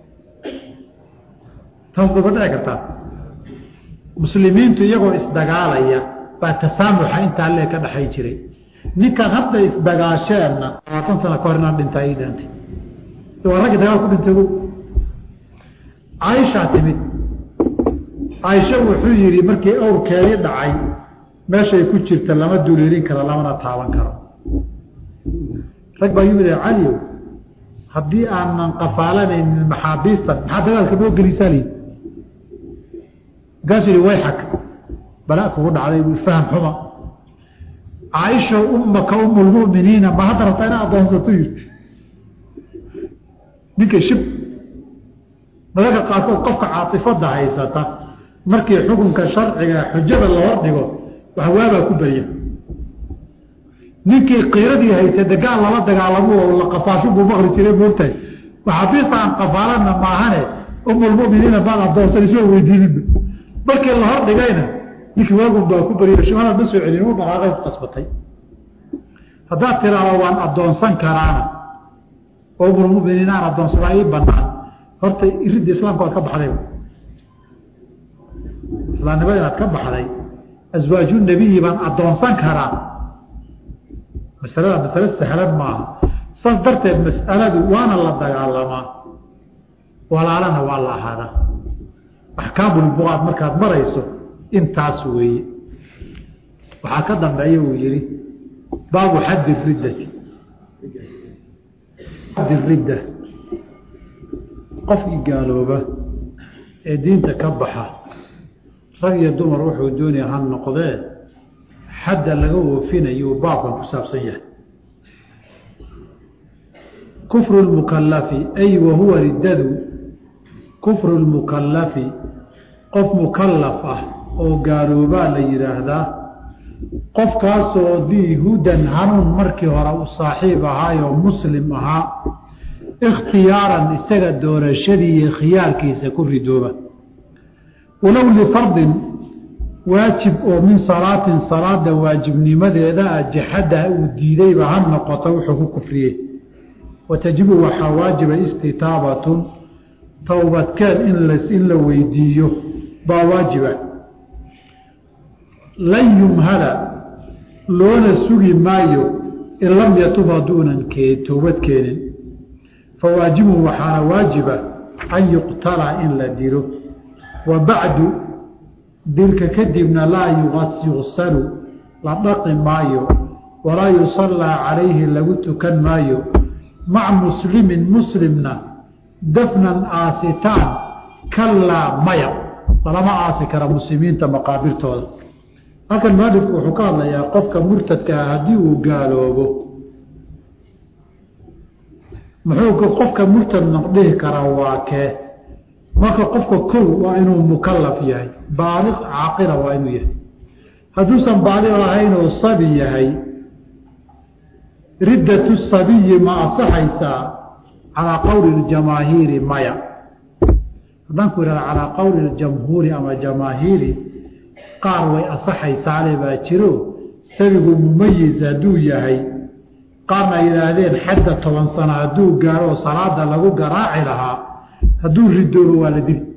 taasba ma dhici kartaa muslimiintu iyagoo isdagaalaya baa tasaamuxa intaa lee ka dhexay jiray ninkan hadda isdagaasheenna labaatan sano ka hor inaan dhintaa ii dhintay waa raggii dagaal ku dhintay caaishaa timid caaisha wuxuu yidhi markii awrkeedii dhacay meeshay ku jirta lama duleelin karo lamana taaban karo rag baa yimid caliow haddii aanan qafaalanaynin maxaabiistan maxaa dagaalka noo gelisaa lii markaasuu yihi wayxak balaa kugu dhacday faham xuma caaisha ummaka umulmuminiina ma hadda rabtaa ina adoonsato yiri ninka shib madaka qaarkood qofka caatifada haysata markii xukunka sharciga xujada la hordhigo wax waabaa ku barya ninkii qiiradii haysa dagaal lala dagaalamo oo la qafaasho buu maqri jiray moogtahay maxaabiista aan qafaalana maahane umulmuminiina baad adoonsan isoo weydiininba markii la hordhigayna ninkii waagun baa ku bariyo shimadaad ma soo celin u dhaqaaqay ku qasbatay haddaad tiraado waan addoonsan karaana oo umulmuminiin aan addoonsadaa ii banaan horta iridda islaamka waad ka baxday islaamnimada inaad ka baxday aswaaju nebiyi baan addoonsan karaa masalada masale sahlan maaha saas darteed mas'aladu waana la dagaalamaa walaalana waa la ahaadaa axkaamulbuqaad markaad marayso intaas weeye waxaa ka dambeeya uu yihi baabu xaddi riddati xaddi ridda qofkii gaalooba ee diinta ka baxa rag iyo dumar wuxuu doonaya ha noqdee xadda laga oofinayo baabkan ku saabsan yahay kufru lmukalafi ay wahuwa riddadu kufru lmukalafi qof mukalaf ah oo gaaloobaa la yidhaahdaa qofkaasoo dii hudan hanuun markii hore u saaxiib ahaayoo muslim ahaa ikhtiyaaran isaga doorashadii iyo khiyaarkiisa ku ridooba walow lifardin waajib oo min salaatin salaada waajibnimadeeda ah jaxada uu diidayba ha noqoto wuxuu ku kufriyey watajibu waxaa waajiba istitaabatun towbadkeed in la weydiiyo baa waajiba lan yumhala loona sugi maayo in lam yatub hadduunan towbad keenin fawaajibun waxaana waajiba an yuqtala in la dilo wa bacdu dilka kadibna laa yuqsalu la dhaqi maayo walaa yusallaa calayhi lagu tukan maayo maca muslimin muslimna dafnan aasitaan kallaa maya lalama aasi kara muslimiinta maqaabirtooda halkan mualifku wuxuu ka hadlayaa qofka murtadka ah haddii uu gaaloobo muxuu qofka murtad noqdhihi karaa waa kee marka qofka kow waa inuu mukalaf yahay baaliq caaqila waa inuu yahay hadduusan baaliq ahayn oo sabi yahay riddatu sabiyi ma asaxaysaa calaa qowli ljamaahiiri maya haddaan ku ihahda calaa qowli ljamhuuri ama jamaahiiri qaar way asaxaysaale baa jiro sabigu mumayiz hadduu yahay qaarna ay yidhaahdeen xadda toban sano hadduu gaaro oo salaada lagu garaaci lahaa hadduu ridoobo waa la dili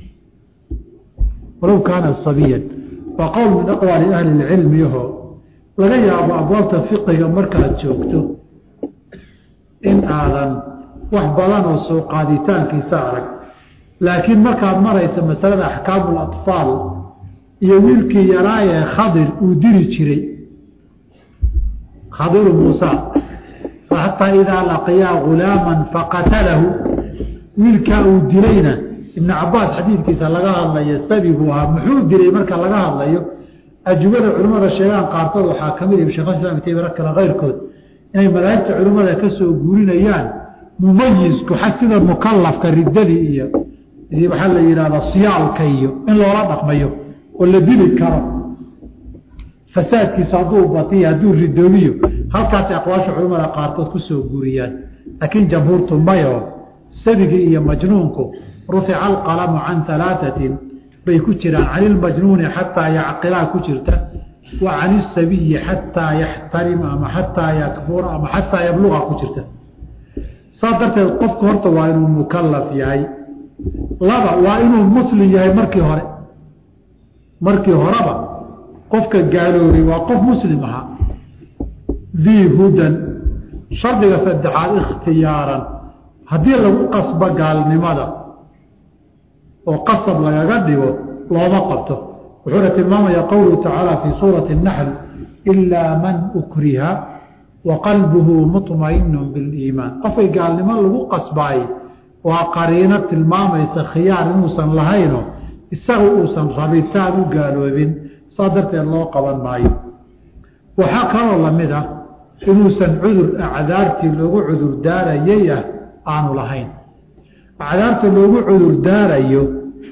walow kaana sabiyan waa qowl min aqwaali ahli lcilmi aho laga yaabo abwaabta fiqiga markaad joogto in aadan wax badan oo soo qaaditaankiisa arag laakiin markaad maraysa masalada axkaamu اlaطfaal iyo wiilkii yaraayee khadir uu diri jiray khadiru muusa xataa idaa laqiyaa gulaama faqatalahu wiilkaa uu dilayna ibn cabaas xadiidkiisa laga hadlayo sabi buu ahaa muxuu dilay marka laga hadlayo ajubada culimmada sheegaan qaarkood waxaa kamid shekh islam taymiya kale keyrkood inay madaahibta culimmada ka soo guurinayaan mumayisku xag sida mukalafka riddadii iyo waxaa la yidhahda siyaalka iyo in loola dhaqmayo oo la dili karo fasaadkiisu hadduu batiyo hadduu ridoobiyo halkaasay aqwaasha culimmada qaarkood ku soo guuriyaan laakiin jamhuurtu mayo sabigii iyo majnuunku rufica alqalamu can alaaatin bay ku jiraan can ilmajnuuni xataa yacqilaa ku jirta wa can isabiyi xataa yaxtarima ama xataa yakfura ama xataa yabluqa ku jirta saas darteed qofku horta waa inuu mukalaf yahay laba waa inuu muslim yahay markii hore markii horeba qofka gaaloobay waa qof muslim ahaa dii hudan shardiga saddexaad ikhtiyaaran haddii lagu qasbo gaalnimada oo qasab lagaga dhigo looma qabto wuxuuna tilmaamaya qowluhu tacaala fii suurati اnaxl ilaa man ukriha wa qalbuhu muطmainu biliimaan qofkay gaalnimo lagu qasbaay waa qariino tilmaamaysa khiyaar inuusan lahayno isaga uusan rabitaan u gaaloobin saa darteed loo qaban maayo waxaa kaloo lamid ah inuusan cudur acdaartii loogu cudur daarayay ah aanu lahayn acdaarta loogu cudur daarayo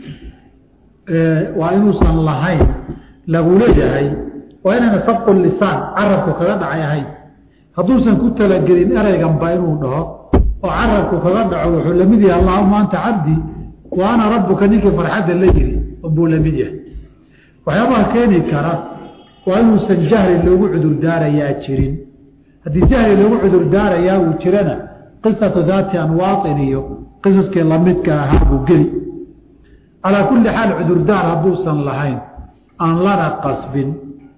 waa inuusan lahayn lagu leeyahay waa inayna sabqu lisaan carabku kaga dhacay ahayn hadduusan ku talagelin ereyganba inuu dhaho oo carabku kaga dhaco wuxuu lamid yahay allahuma anta cabdii wa ana rabuka ninkii farxadda la yiri buu lamid yahay waxyaabaha keeni kara waa inuusan jahli loogu cudur daarayaa jirin haddii jahli loogu cudur daarayaa uu jirana qisatu daati anwaatin iyo qisaskii lamidka ahaa buu geli calaa kulli xaal cudurdaar hadduusan lahayn aan lana qasbin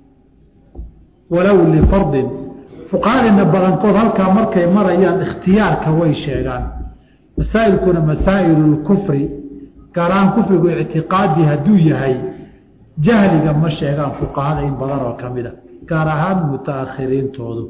walow lifardin fuqahadina badankood halkaa markay marayaan ikhtiyaarka way sheegaan masaa'ilkuna masaa'ilu lkufri gaar ahaan kufrigu ictiqaadi hadduu yahay jahliga ma sheegaan fuqahada in badan oo ka mida gaar ahaan mutaakhiriintoodu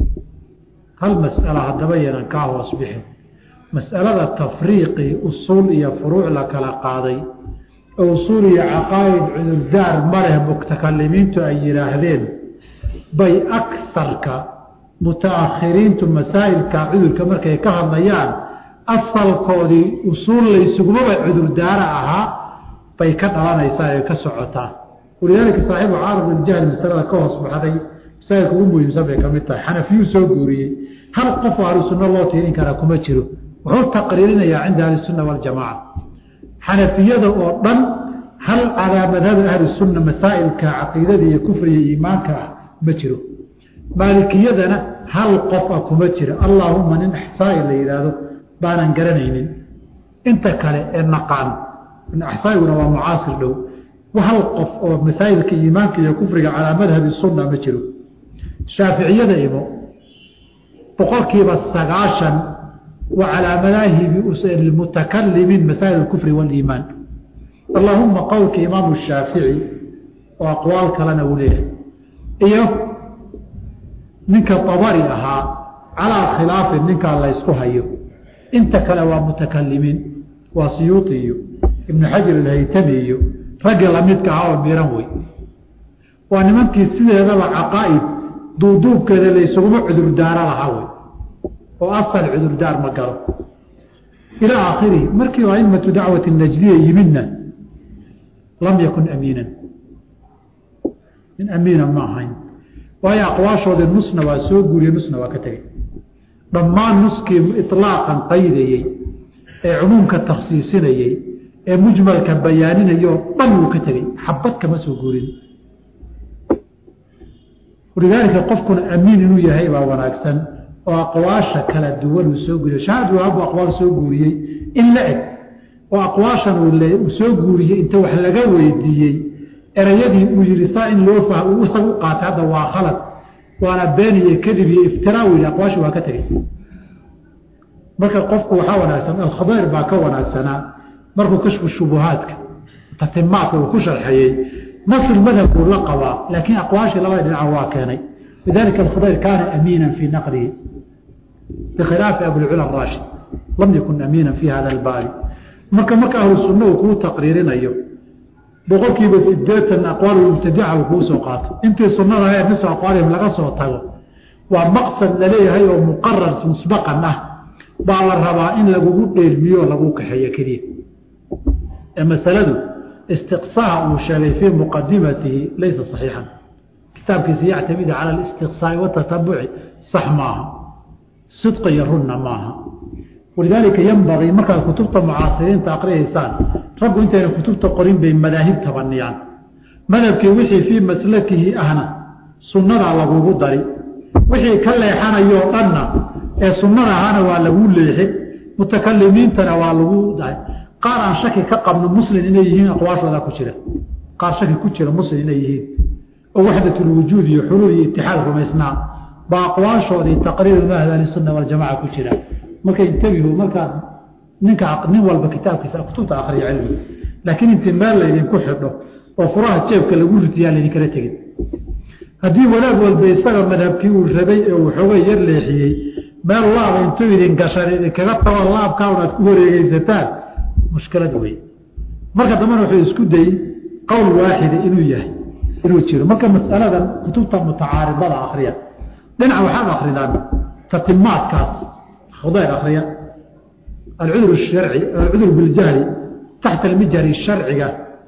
hal mas'ala haddaba yanan kaa hoos bixin mas'alada tafriiqii usuul iyo furuuc la kala qaaday oo usuul iyo caqaa'id cudurdaar ma leh mutakalimiintu ay yidhaahdeen bay akarka mutaakhiriintu masaa'ilka cudurka markay ka hadlayaan asalkoodii usuul laysugumaba cudurdaara ahaa bay ka dhalanaysaa ee ka socotaa walidaalika saaxiibu caarab iljahli masalada ka hoos baxday masaa'ilka ugu muhiimsan bay ka mid tahay xanafiyuu soo guuriyey hal qof oo ahlusunno loo tiirin karaa kuma jiro wuxuu taqriirinayaa cinda ahlisunna waljamaaca xanafiyada oo dhan hal calaa madhabi ahlisunna masaa'ilka caqiidada iyo kufriga iimaanka ah ma jiro maalikiyadana hal qof ah kuma jiro allaahuma nin axsaai la yidhaahdo baanan garanaynin inta kale ee naqaan axsaaiguna waa mucaasir dhow hal qof oo masaa'ilka iimaanka iyo kufriga calaa madhabi sunna ma jiro shaaficiyada imo boqolkiiba sagaashan wa calaa madaahibi mutakalimin masaa'il kufri waliimaan allaahuma qowlka imaamu shaafici oo aqwaal kalena uu leeyahay iyo ninka abari ahaa calaa khilaafin ninkaa laysku hayo inta kale waa mutakalimiin waa siyuuti iyo ibnu xajar alhaytami iyo raggi lamidka ahaa oo miran wey waa nimankii sideedaba caqaa'id duuduubkeeda laysuguma cudurdaaro lahaa wey oo asal cudurdaar ma galo ilaa aakhirihi markii aimatu dacwati najdiya yimidna lam yakun amiinan nin amiina ma ahayn waayo aqwaashoodii nusna waa soo guuriye nusna waa ka tegey dhammaan nuskii ilaaqan qaydayey ee cumuumka takhsiisinayey ee mujmalka bayaaninayoo dhan wuu ka tegey xabad kama soo guurin walidaalika qofkuna amiin inuu yahay baa wanaagsan oo aqwaasha kala duwan uu soo guuriyo shahaad waabu aqwaal soo guuriyey in la eg oo aqwaashan uu soo guuriyey inta wax laga weydiiyey erayadii uu yihi saa in loo fah uu isaga u qaatay hadda waa khalad waana been iyo kadib iyo iftiraa u yihi aqwaashi waa ka tegey marka qofku waxaa wanaagsan alkhadayr baa ka wanaagsanaa markuu kashfu shubuhaadka tatimaadka uu ku sharxayey nasr madhab buu la qabaa laakiin aqwaashii labada dhinaca waa keenay lidalika alkhadayr kaana amiinan fii naqlihi bikhilaafi abulcula araashid lam yakun amiinan fi hada albaabi marka marka ahlu sunna uu kuu taqriirinayo boqolkiiba sideetan aqwaal mubtadica uu kuu soo qaato intii sunnada ahayd miso aqwaalihim laga soo tago waa maqsad laleeyahay oo muqarar musbaqan ah baa la rabaa in lagugu dheelmiyo lagu kaxeeyo keliya ee masaladu istiqsaaha uu sheegay fii muqadimatihi laysa saxiixan kitaabkiisa yactamida cala alistiqsaai watatabuci sax maaha sidqa iyo runna maaha walidaalika yanbagii markaad kutubta mucaasiriinta aqriyaysaan raggu intayna kutubta qorin bay madaahib tabaniyaan madhabkii wixii fii maslakihi ahna sunnadaa lagugu dari wixii ka leexanayoo dhanna ee sunnada ahaana waa lagu leexin mutakalimiintana waa lagu dahay qaar aan shaki ka qabno muslim inay yihiin aqwaashooda ku jira qaar shaki ku jira muslim inay yihiin oo waxdatulwujuud iyo xuluul iyo itixaad rumaysnaa baa aqwaashoodii taqriiru mahad ahlisunna waljamaca ku jira marka intabihu markaad ninka nin walba kitaabkiisa kutubta akriya cilmi laakiin intii meel laydinku xidho oo furaha jeebka lagu ritiyaa laydinkala tegin haddii wanaag walba isaga madhabkii uu rabay ee uu xoogay yar leexiyey meel laaba intuu idin gashan idinkaga tago laabkaun aad ku wareegeysataan mushkilad wey marka dambena wuxuu isku dayey qowl waaxida inuu yahay inuu jiro marka masaladan kutubta mutacaaridada akriya dhinaca waxaad akridaan tatimaadkaas khudayr akriya alcudur sharci alcudur biljahli taxta almijhari sharciga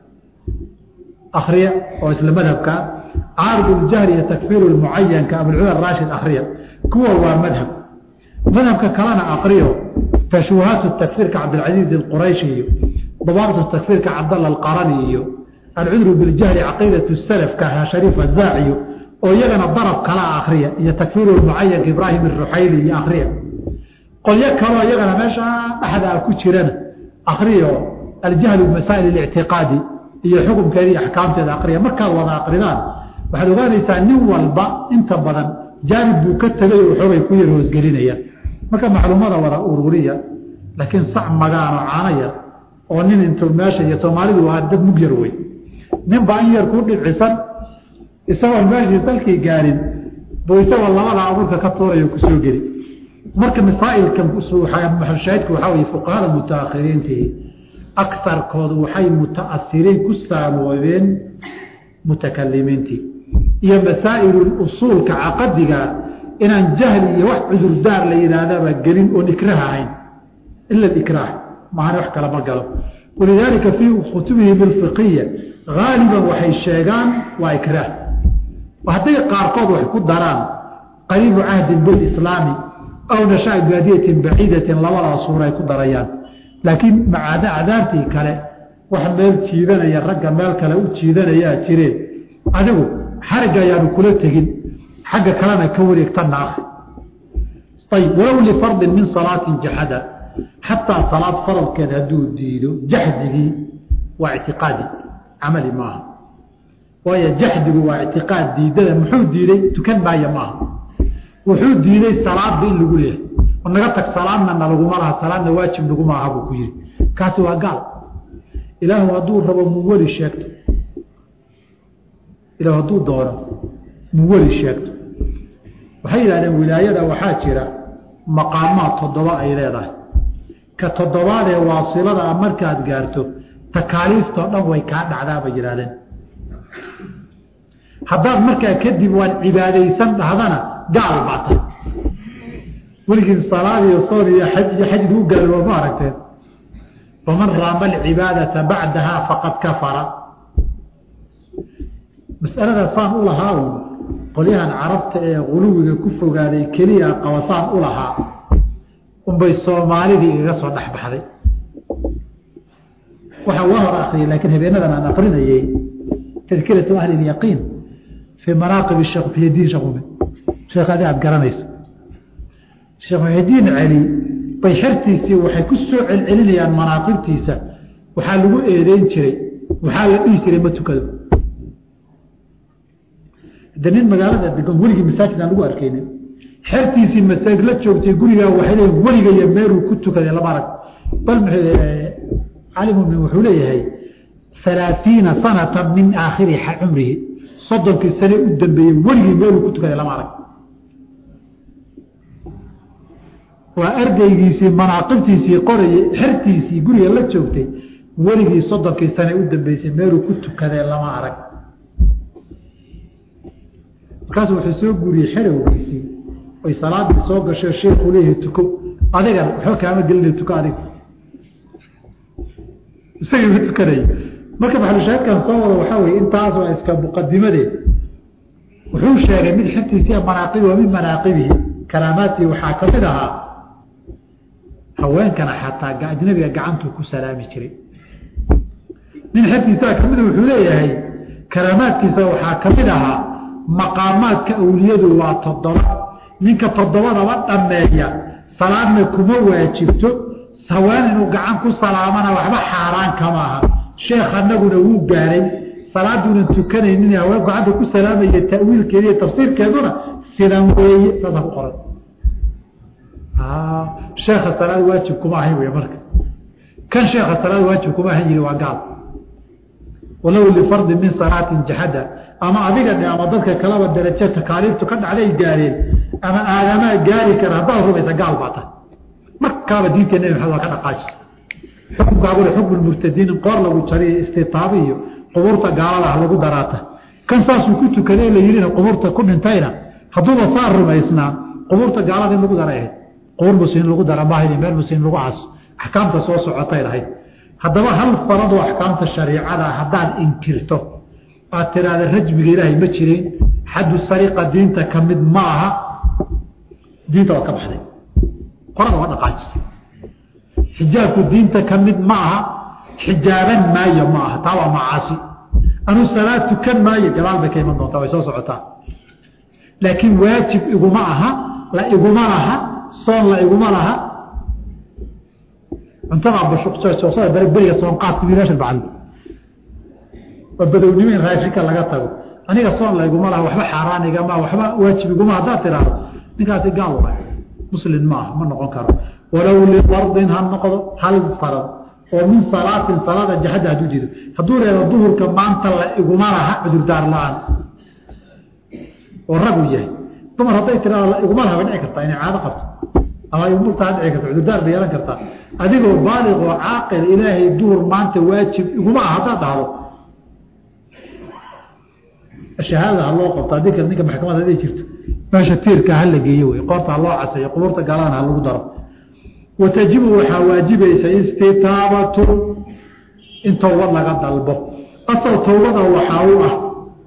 akriya oo isla madhabka caarid ljahli iyo takfiiru lmucayanka abulcudur raashid akriya kuwa waa madhab madhabka kalena akriyo tashwahaatu takfiirka cabdilcasiiz alqurayshi iyo dabaabtu takfiirka cabdalla alqarani iyo alcudru biljahli caqiidatu salafka shariif azaaciyo oo iyagana darab kala akriya iyo takfiiru lmucayanka ibraahim aruxayli iyo akriya qolyo kaloo iyagana meesha dhexdaa ku jirana akriyo aljahlu bimasaa'il اlictiqaadi iyo xukumkeeda iyo axkaamteeda akriya markaad wada akridaan waxaad ogaanaysaa nin walba inta badan jaanib buu ka tegay oo xoogay ku yar hoosgelinaya marka macluumada wada ururiya laakiin sac magaano caano yar oo nin intuu meesha iyo soomaalidu waa dad mug yar wey nin baa in yar ku dhibcisan isagoon meeshii dalkii gaarin buu isagoo labada abuurka ka tuurayo kusoo geli marka masaa'ilkan maxalshaahidku waxaa weye fuqahada mutaakhiriintii akarkoodu waxay muta'asiriin ku saamoobeen mutakalimiintii iyo masaa'il usuulka caqadiga inaan jahli iyo wax cudurdaar la yidhaahdaba gelin oon ikraah ahayn ila ikraah maana wax kala ma galo walidaalika fii kutubihim alfiqiya haaliban waxay sheegaan waa ikraah hadday qaarkood wax ku daraan qariibu cahdin bilislaami aw nashaa baadiyatin baciidatin labadaa suura ay ku darayaan laakiin macaada cadaabtii kale wax meel jiidanaya ragga meel kale u jiidanayaa jireen adigu xarigga ayaanu kula tegin xagga kalena ka wareegtana akri ayb walow lifardin min salaatin jaxada xataa salaad faradkeed hadduu diido jaxdigii waa ictiqaadi camali maaha waayo jaxdigu waa ictiqaad diidada muxuu diiday tukan maaya maaha wuxuu diiday salaadba in lagu leehay oo naga tag salaadna na laguma laha salaadna waajib naguma aha buu ku yihi kaasi waa gaal ilaahu hadduu rabo muweli sheegto ilahu hadduu doono muweli sheegto waxay yidhahdeen wilaayada waxaa jira maqaamaad toddoba ay leedahay ka toddobaadee waasilada a markaad gaarto takaaliiftoo dhan way kaa dhacdaa bay yidhahdeen haddaad markaa kadib waan cibaadaysan dhahdana gaal baa tahay weligiin salaad iyo soon iyo xaj iyo xajdu u gaalo ma aragteen faman raama alcibaadata bacdaha faqad kafara mas'alada saan u lahaa qolyahan carabta ee guluwiga ku fogaaday keliya qabasaan u lahaa unbay soomaalidii igaga soo dhex baxday waxaa waa hor akriyay laakiin habeenadan aan akrinayay tadkiratu ahli lyaqiin fii manaaqib sheekh muxyidiin sheekh mumin sheekh adi aad garanayso sheekh muxyidiin celi bay xertiisii waxay ku soo celcelinayaan manaaqibtiisa waxaa lagu eedeyn jiray waxaa la dhihi jiray ma tukado de nin magaalada degan weligii masaajid aan lagu arkeynin xertiisii masaajid la joogtay gurigaa waxay leeyihin weliga iyo meeluu ku tukaday lama arag bal calimumin wuxuu leeyahay alaaiina sanata min aakhiri cumrihi soddonkii sane u dambeeyey weligii meeluu ku tukaday lama arag waa ardaygiisii manaaqibtiisii qorayay xertiisii guriga la joogtay weligii soddonkii sane u dambeysay meeluu ku tukadee lama arag markaasu wuxuu soo guuriyey xerowgiisii oy salaadii soo gasho sheekuu leeyahay tuko adigan waxba kaama gelina tuko adiga isagii ma tukanaya marka maxalushaahidkan soo wado waxaa weye intaas waa iska muqadimadeed wuxuu sheegay mid xertiisii manaaqibi wa min manaaqibihi karaamaatii waxaa ka mid ahaa haweenkana xataa ajnabiga gacantuu ku salaami jiray nin xertiisaa kamida wuxuu leeyahay karaamaadkiisa waxaa ka mid ahaa maqaamaadka awliyadu waa toddoba ninka toddobadaba dhammeeya salaadna kuma waajibto haween inuu gacan ku salaamana waxba xaaraan kama aha sheekh anaguna wuu gaaray salaaduunan tukanaynin haween gacanta ku salaamaya ta'wiilkeeda iyo tafsiirkeeduna sidan weeye saasa ku qoran sheekha salaad waajib kuma ahayn wey marka kan sheekha salaad waajib kuma ahan yiri waa gaal walow lifardi min salaatin jaxada ama adiga dhe ama dadka kalaba darajo takaaliiftu ka dhacday gaareen ama aadamaa gaari kara haddaad rumaysa gaal baa tahay markaaba diinta nebi maxamed waa ka dhaqaajisa xukunkaaguna xukmu murtadiin qoor lagu jariyo istitaabi iyo qubuurta gaaladaha lagu daraata kan saasuu ku tukaday la yidhina qubuurta ku dhintayna hadduuba saa rumaysnaa qubuurta gaalada in lagu daray ahayd qubuur muslimiin lagu dara maahayn meel muslimiin lagu caso axkaamta soo socotay lahayd haddaba hal faradoo axkaamta shariicada haddaad inkirto aad tiraahda rajmiga ilaahay ma jirin xaddu sariqa diinta ka mid ma aha diinta waa ka baxday qorada waa dhaqaajisa xijaabku diinta ka mid ma aha xijaaban maayo ma aha taa waa macaasi anuu salaad tukan maayo gadaal bay ka iman doontaa way soo socotaa laakiin waajib iguma aha la iguma laha soon la iguma laha cuntada bashuqsada bare beriga soonqaadka wiilasha bacdi waa badownimo in raashinka laga tago aniga soon la iguma laha waxba xaaraan igama waxba waajib iguma haddaad tiraahdo ninkaasi gaal waay muslim maaha ma noqon karo walow lifardin ha noqdo hal farad oo min salaatin salaada jaxadda hadduu diido hadduu reebo duhurka maanta la iguma laha cudurdaar la-aan oo ragu yahay dumar hadday tiraado la iguma laha bay dhici kartaa inay caado qabto ama igumurtaa dhici karta cudurdaar bay yeelan kartaa adigoo baaliq oo caaqil ilaahay duhur maanta waajib iguma ah haddaad dhahdo shahaadada ha loo qabto haddii kale ninka maxkamada haday jirto meesha tiirka ha la geeyo wey qoorta ha loo caseeyo qubuurta gaaladana ha lagu daro watajibu waxaa waajibaysa istitaabatu in towbad laga dalbo asal towbada waxaa u ah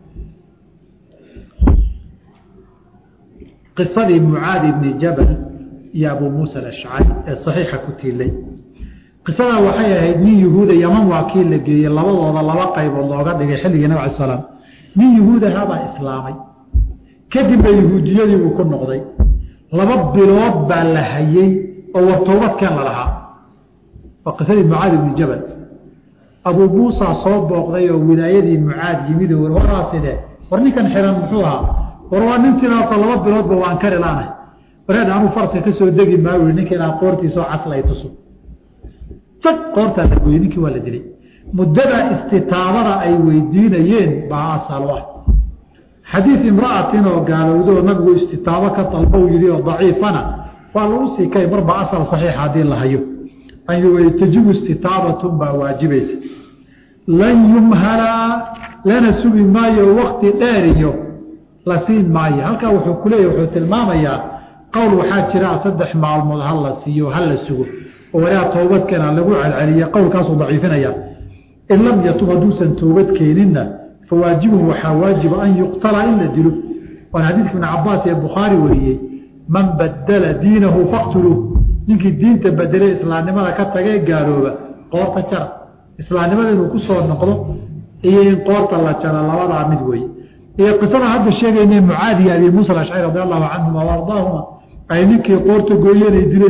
qisadii mucaadi ibni jabal iyo abuu muusa alashcari ee saxiixa ku tiilay qisadaa waxay ahayd nin yuhuuda yaman waa kii la geeyey labadooda laba qaybood looga dhigay xilligii nabig ala salaam nin yuhuudahabaa islaamay kadibba yahuudiyadii buu ku noqday laba bilood baa la hayey oo war toobadkeen la lahaa waa qisadii mucaad ibni jabal abuu muusa soo booqday oo wilaayadii mucaad yimid oo waraa sidee war ninkan xiran muxuu ahaa war waa nin sidaasoo laba biloodba waan kari laanahay wareed anuu farsi ka soo degi maayo ninka inaa qoortiisoo caslay tuso jag qoortaa la gooyey ninkii waa la dilay muddada istitaabada ay weydiinayeen baa asalo ah xadiid imra'atin oo gaalowdo oo nabigu istitaabo ka dalbow yidhi oo daciifana waa lagu sii kay marba asal saxiixa haddii la hayo tajibu istitaabatun baa waajibaysa lan yumhalaa lana sugi maayo wakti dheer iyo la siin maayo halkaa wuxuu ku leeyahy wuxuu tilmaamayaa qowl waxaa jira saddex maalmood ha la siiyo ha la sugo oo walaa toobadkeena lagu celceliya qowlkaasuu daciifinaya in lam yatub hadduusan toobad keeninna fawaajibun waxaa waajiba an yuqtala in la dilo waan xadiidka ibn cabaas ee bukhaari wariyey man badala diinahu faktuluuh ninkii diinta bedelay islaamnimada ka tagee gaalooba qoorta jara islaamnimada inuu ku soo noqdo iyo in qoorta la jaro labadaa mid weeye iyo qisada hadda sheegayna mucaadi iyo abi muusa alashcari radi allahu canhuma wa ardaahuma ay ninkii qoorta gooyanay dileen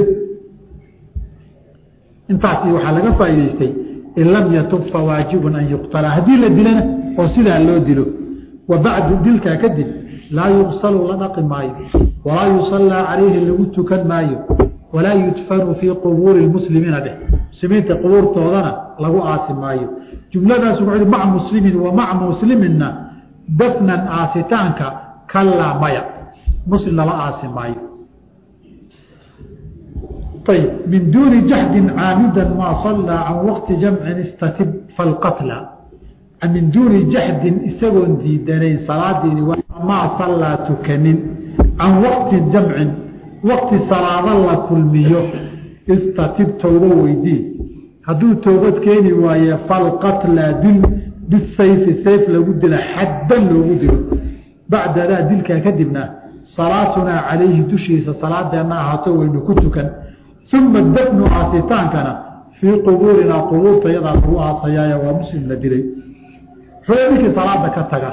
intaasi waxaa laga faa'idaystay in lam yatub fawaajibun an yuqtala haddii la dilana oo sidaa loo dilo wa bacdu dilkaa kadib laa yugsalu la dhaqi maayo walaa yusallaa calayhi lagu tukan maayo walaa yudfanu fii qubuuri lmuslimiina dheh muslimiinta qubuurtoodana lagu aasi maayo jumladaas wuxuu maca muslimin wa maca musliminna dafnan aasitaanka kallaa maya muslim lala aasi maayo ayb min duuni jahdin caamidan maa sallaa can waqti jamcin istatib falqatla min duuni jahdin isagoon diidanayn salaadiini maa sallaa tukanin can waqti jamcin waqti salaado la kulmiyo istatib towbo weydii hadduu toobad keeni waaye falqatla dil bisayfi sayf lagu dila xaddan loogu dilo bacdadaa dilkaa kadibna salaatunaa calayhi dushiisa salaadeenna ahaato waynu ku tukan uma dafnu aasitaankana fii qubuurinaa qubuurta yadaa lagu aasayaaye waa muslim la dilay ree ninkii salaada ka taga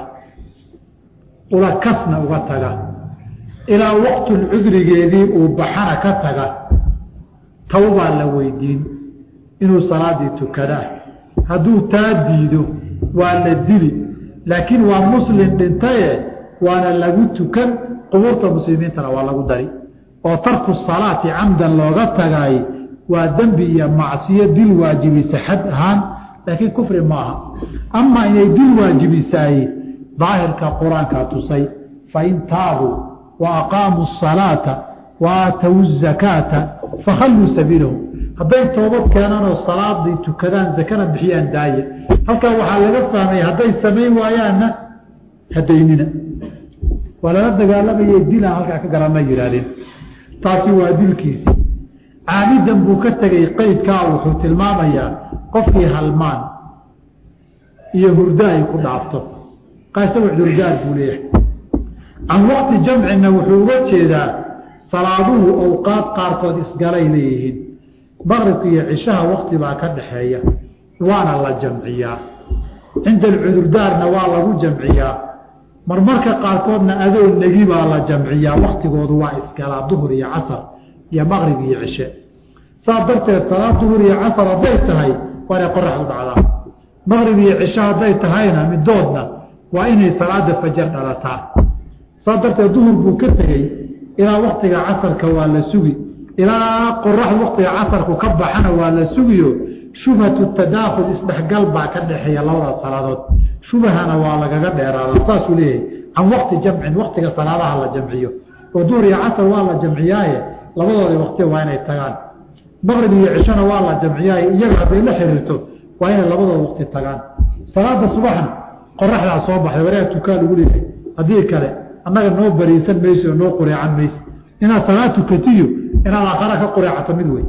ula kasna uga taga ilaa waqtul cudrigeedii uu baxana ka taga tawbaa la weydiin inuu salaadii tukadaa hadduu taa diido waa la dili laakiin waa muslim dhintaye waana lagu tukan qubuurta muslimiintana waa lagu dari oo tarku salaati camdan looga tagaay waa dembi iyo macsiyo dil waajibisa xad ahaan laakiin kufri maaha amaa inay dil waajibisaay daahirka qur-aankaa tusay fain taabuu wa aqaamuu asalaata wa aatow zakaata fakhalluu sabiilahum hadday toobad keenanoo salaadii tukadaan zakana bixiyaan daaye halkaa waxaa laga fahmay hadday samayn waayaanna hadaynina waa lala dagaalamayay dilaan halkaa ka garana yihaahdeen taasi waa dilkiisii caamidan buu ka tegay qeydkaa wuxuu tilmaamayaa qofkii halmaan iyo hurdo ay ku dhaafto qasawa hurdaad buu leeyahay can waqti jamcina wuxuu uga jeedaa salaaduhu awqaad qaarkood isgalay leeyihiin maqribka iyo cishaha wakti baa ka dhaxeeya waana la jamciyaa cinda alcudurdaarna waa lagu jamciyaa marmarka qaarkoodna adoo negi baa la jamciyaa waktigoodu waa isgalaa duhur iyo casar iyo maqrib iyo cishe saas darteed salaad duhur iyo casar hadday tahay waa inay qoraxdu dhacdaa maqrib iyo cishe hadday tahayna midoodna waa inay salaada fajar dhalataa saas darteed duhur buu ka tegey ilaa waktiga casarka waa la sugi ilaa qoraxdu waktiga casarku ka baxana waa la sugiyo shubhatu tadaakhul isdhexgal baa ka dhexeeya labada salaadood shubahana waa lagaga dheeraada saasuu leeyahay can wakti jamcin waktiga salaadaha la jamciyo oo duhur iyo casar waa la jamciyaaye labadoodii wakti waa inay tagaan maqrib iyo cishona waa la jamciyaaye iyaga hadday la xiriirto waa inay labadooda wakti tagaan salaada subaxna qoraxdaa soo baxday wareega tukaa lagu leeyahay haddii kale annaga noo bariisan mayso oo noo qureecan mayso inaad salaad tukatiyo inaad aakhara ka qureecato mid wey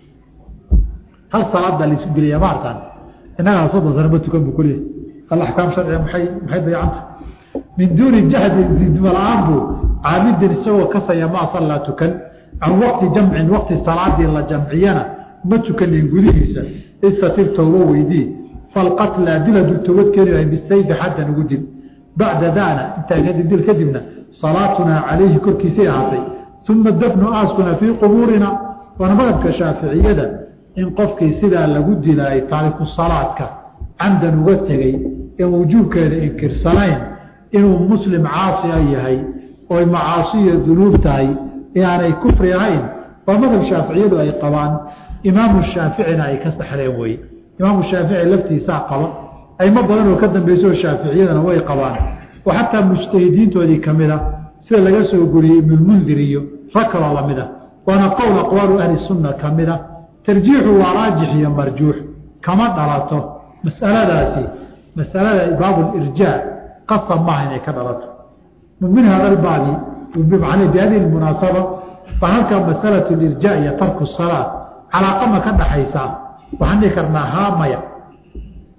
hal salaad baa laisu gelaya ma arkaan innagaa soddon sano ma tukan buu kuleeyahay al axkaam sharciga maxay maxay dayacanta min duuni jahdi didmala-aan buu caamidin isagoo kasaya maa sallaa tukan can waqti jamcin waqti salaadii la jamciyana ma tukanin gudihiisa istatir toobo weydii falqatla dil hadduu toobad keeni lahay bisayfi xaddan ugu dil bacda daana intaa kadib dil kadibna salaatunaa calayhi korkiisay ahaatay uma dafnu aaskuna fii qubuurina waana madhabka shaaficiyada in qofkii sidaa lagu dilaayay taariku salaadka camdan uga tegey ee wujuubkeeda inkirsanayn inuu muslim caasiya yahay oy macaasiya dunuub tahay ee aanay kufri ahayn waa madhab shaaficiyadu ay qabaan imaamu shaaficina ay ka saxleen weye imaamu shaafici laftiisaa qaba aymo badan oo ka dambeysoo shaaficiyadana way qabaan oo xataa mujtahidiintoodii ka mid a sida laga soo goriyey ibnulmundir iyo rag kaloo lamid a waana qowl aqwaalu ahli sunna ka mid a tarjiixu waa raajix iyo marjuux kama dhalato masaladaasi masalada baabulirjaa qasab maaha inay ka dhalato min hada albaabi bihadihi munaasaba baa halkaa masalatu lirjaa iyo tarku salaa calaaqama ka dhaxaysaa waxaan dhihi karnaa haamaya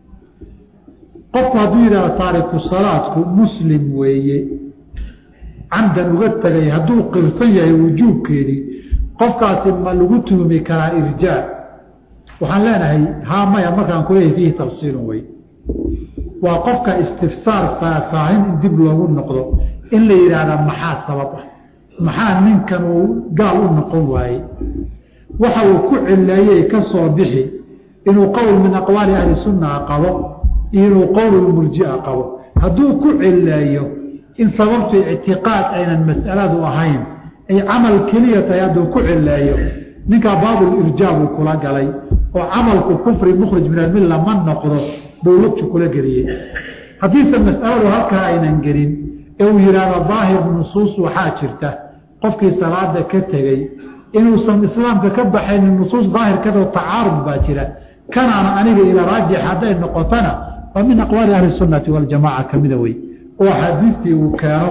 qofku hadduu yidhahdo taariku salaadku muslim weeye camdan uga tegay hadduu qirsan yahay wujuubkeedii qofkaasi ma lagu tuhumi karaa irjaa waxaan leenahay haa maya markaan kuleeyahay fiihi tafsiilun wey waa qofka istifsaar faahfaahin in dib loogu noqdo in la yidhaahda maxaa sabab ah maxaa ninkan uu gaal u noqon waayey waxa uu ku cileeyey ka soo bixi inuu qowl min aqwaali ahli sunnaha qabo iyo inuu qowlulmurjia qabo hadduu ku cileeyo in sababtu ictiqaad aynan mas'aladu ahayn ay camal keliya tahay hadduu ku cileeyo ninkaa baabulirjaa buu kula galay oo camalku kufri mukhrij min almilla ma noqdo buu lugtu kula geliyey haddiise mas'aladu halkaa aynan gelin ee uu yidhaahdo daahir nusuus waxaa jirta qofkii salaada ka tegey inuusan islaamka ka baxaynin nusuus daahirkadoo tacaarud baa jira kanaana aniga ila raajix hadday noqotona waa min aqwaali ahli sunnati waljamaca kamida wey oo axaadiistii uu keeno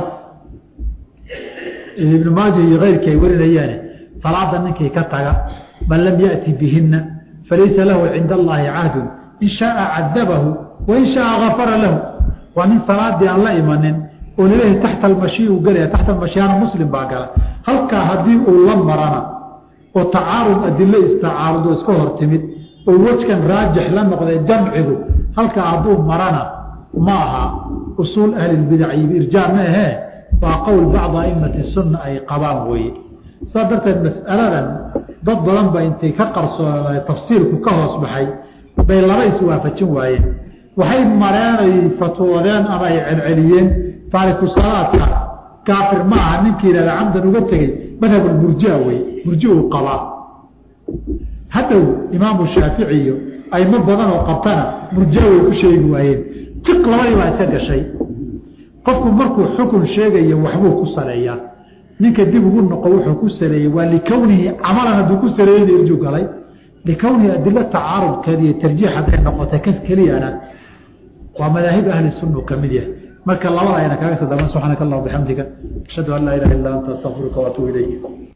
ibnu maaja iyo keyrkii ay warinayaane salaada ninkii ka taga man lam yati bihina falaysa lahu cinda allahi cahdun in shaaa cadabahu wain shaaa gafara lahu waa nin salaadii aan la imanin oo laleeyahay taxta almashi uu gelaya taxta almashiyaana muslim baa gala halkaa haddii uu la marana oo tacaarud adilo istacaarud oo iska hor timid oo wejkan raajix la noqday jamcigu halkaa hadduu marana ma aha usuul ahlilbidac iyo irjaa ma ahee waa qowl bacda aimati sunna ay qabaan weeye saa darteed mas'aladan dad badan ba intay ka qarsoona tafsiirku ka hoos baxay bay laba iswaafajin waayeen waxay mareenay fatwoodeen ama ay celceliyeen taariku salaadkaas kaafir ma aha ninkii yihahda camdan uga tegey madhabulmurjia wey murji uu qabaa hadhow imaamu shaafici iyo aimo badan oo qabtana murjia way ku sheegi waayeen tiq labadii baa iska gashay qofku markuu xukun sheegayo waxbuu ku saleeyaa ninka dib ugu noqo wuxuu ku saleeyey waa likownihi camalan hadduu ku saleeyey irju galay likownihi adilo tacaarudkeed iyo tarjiix hadday noqotay kas keliyana waa madaahib ahli sunna ka mid yahay marka labada ayna kaaga sadama subxaanaka allah bixamdika ashhadu an laa ilaha illa anta astaqfiruka waatuub ilayk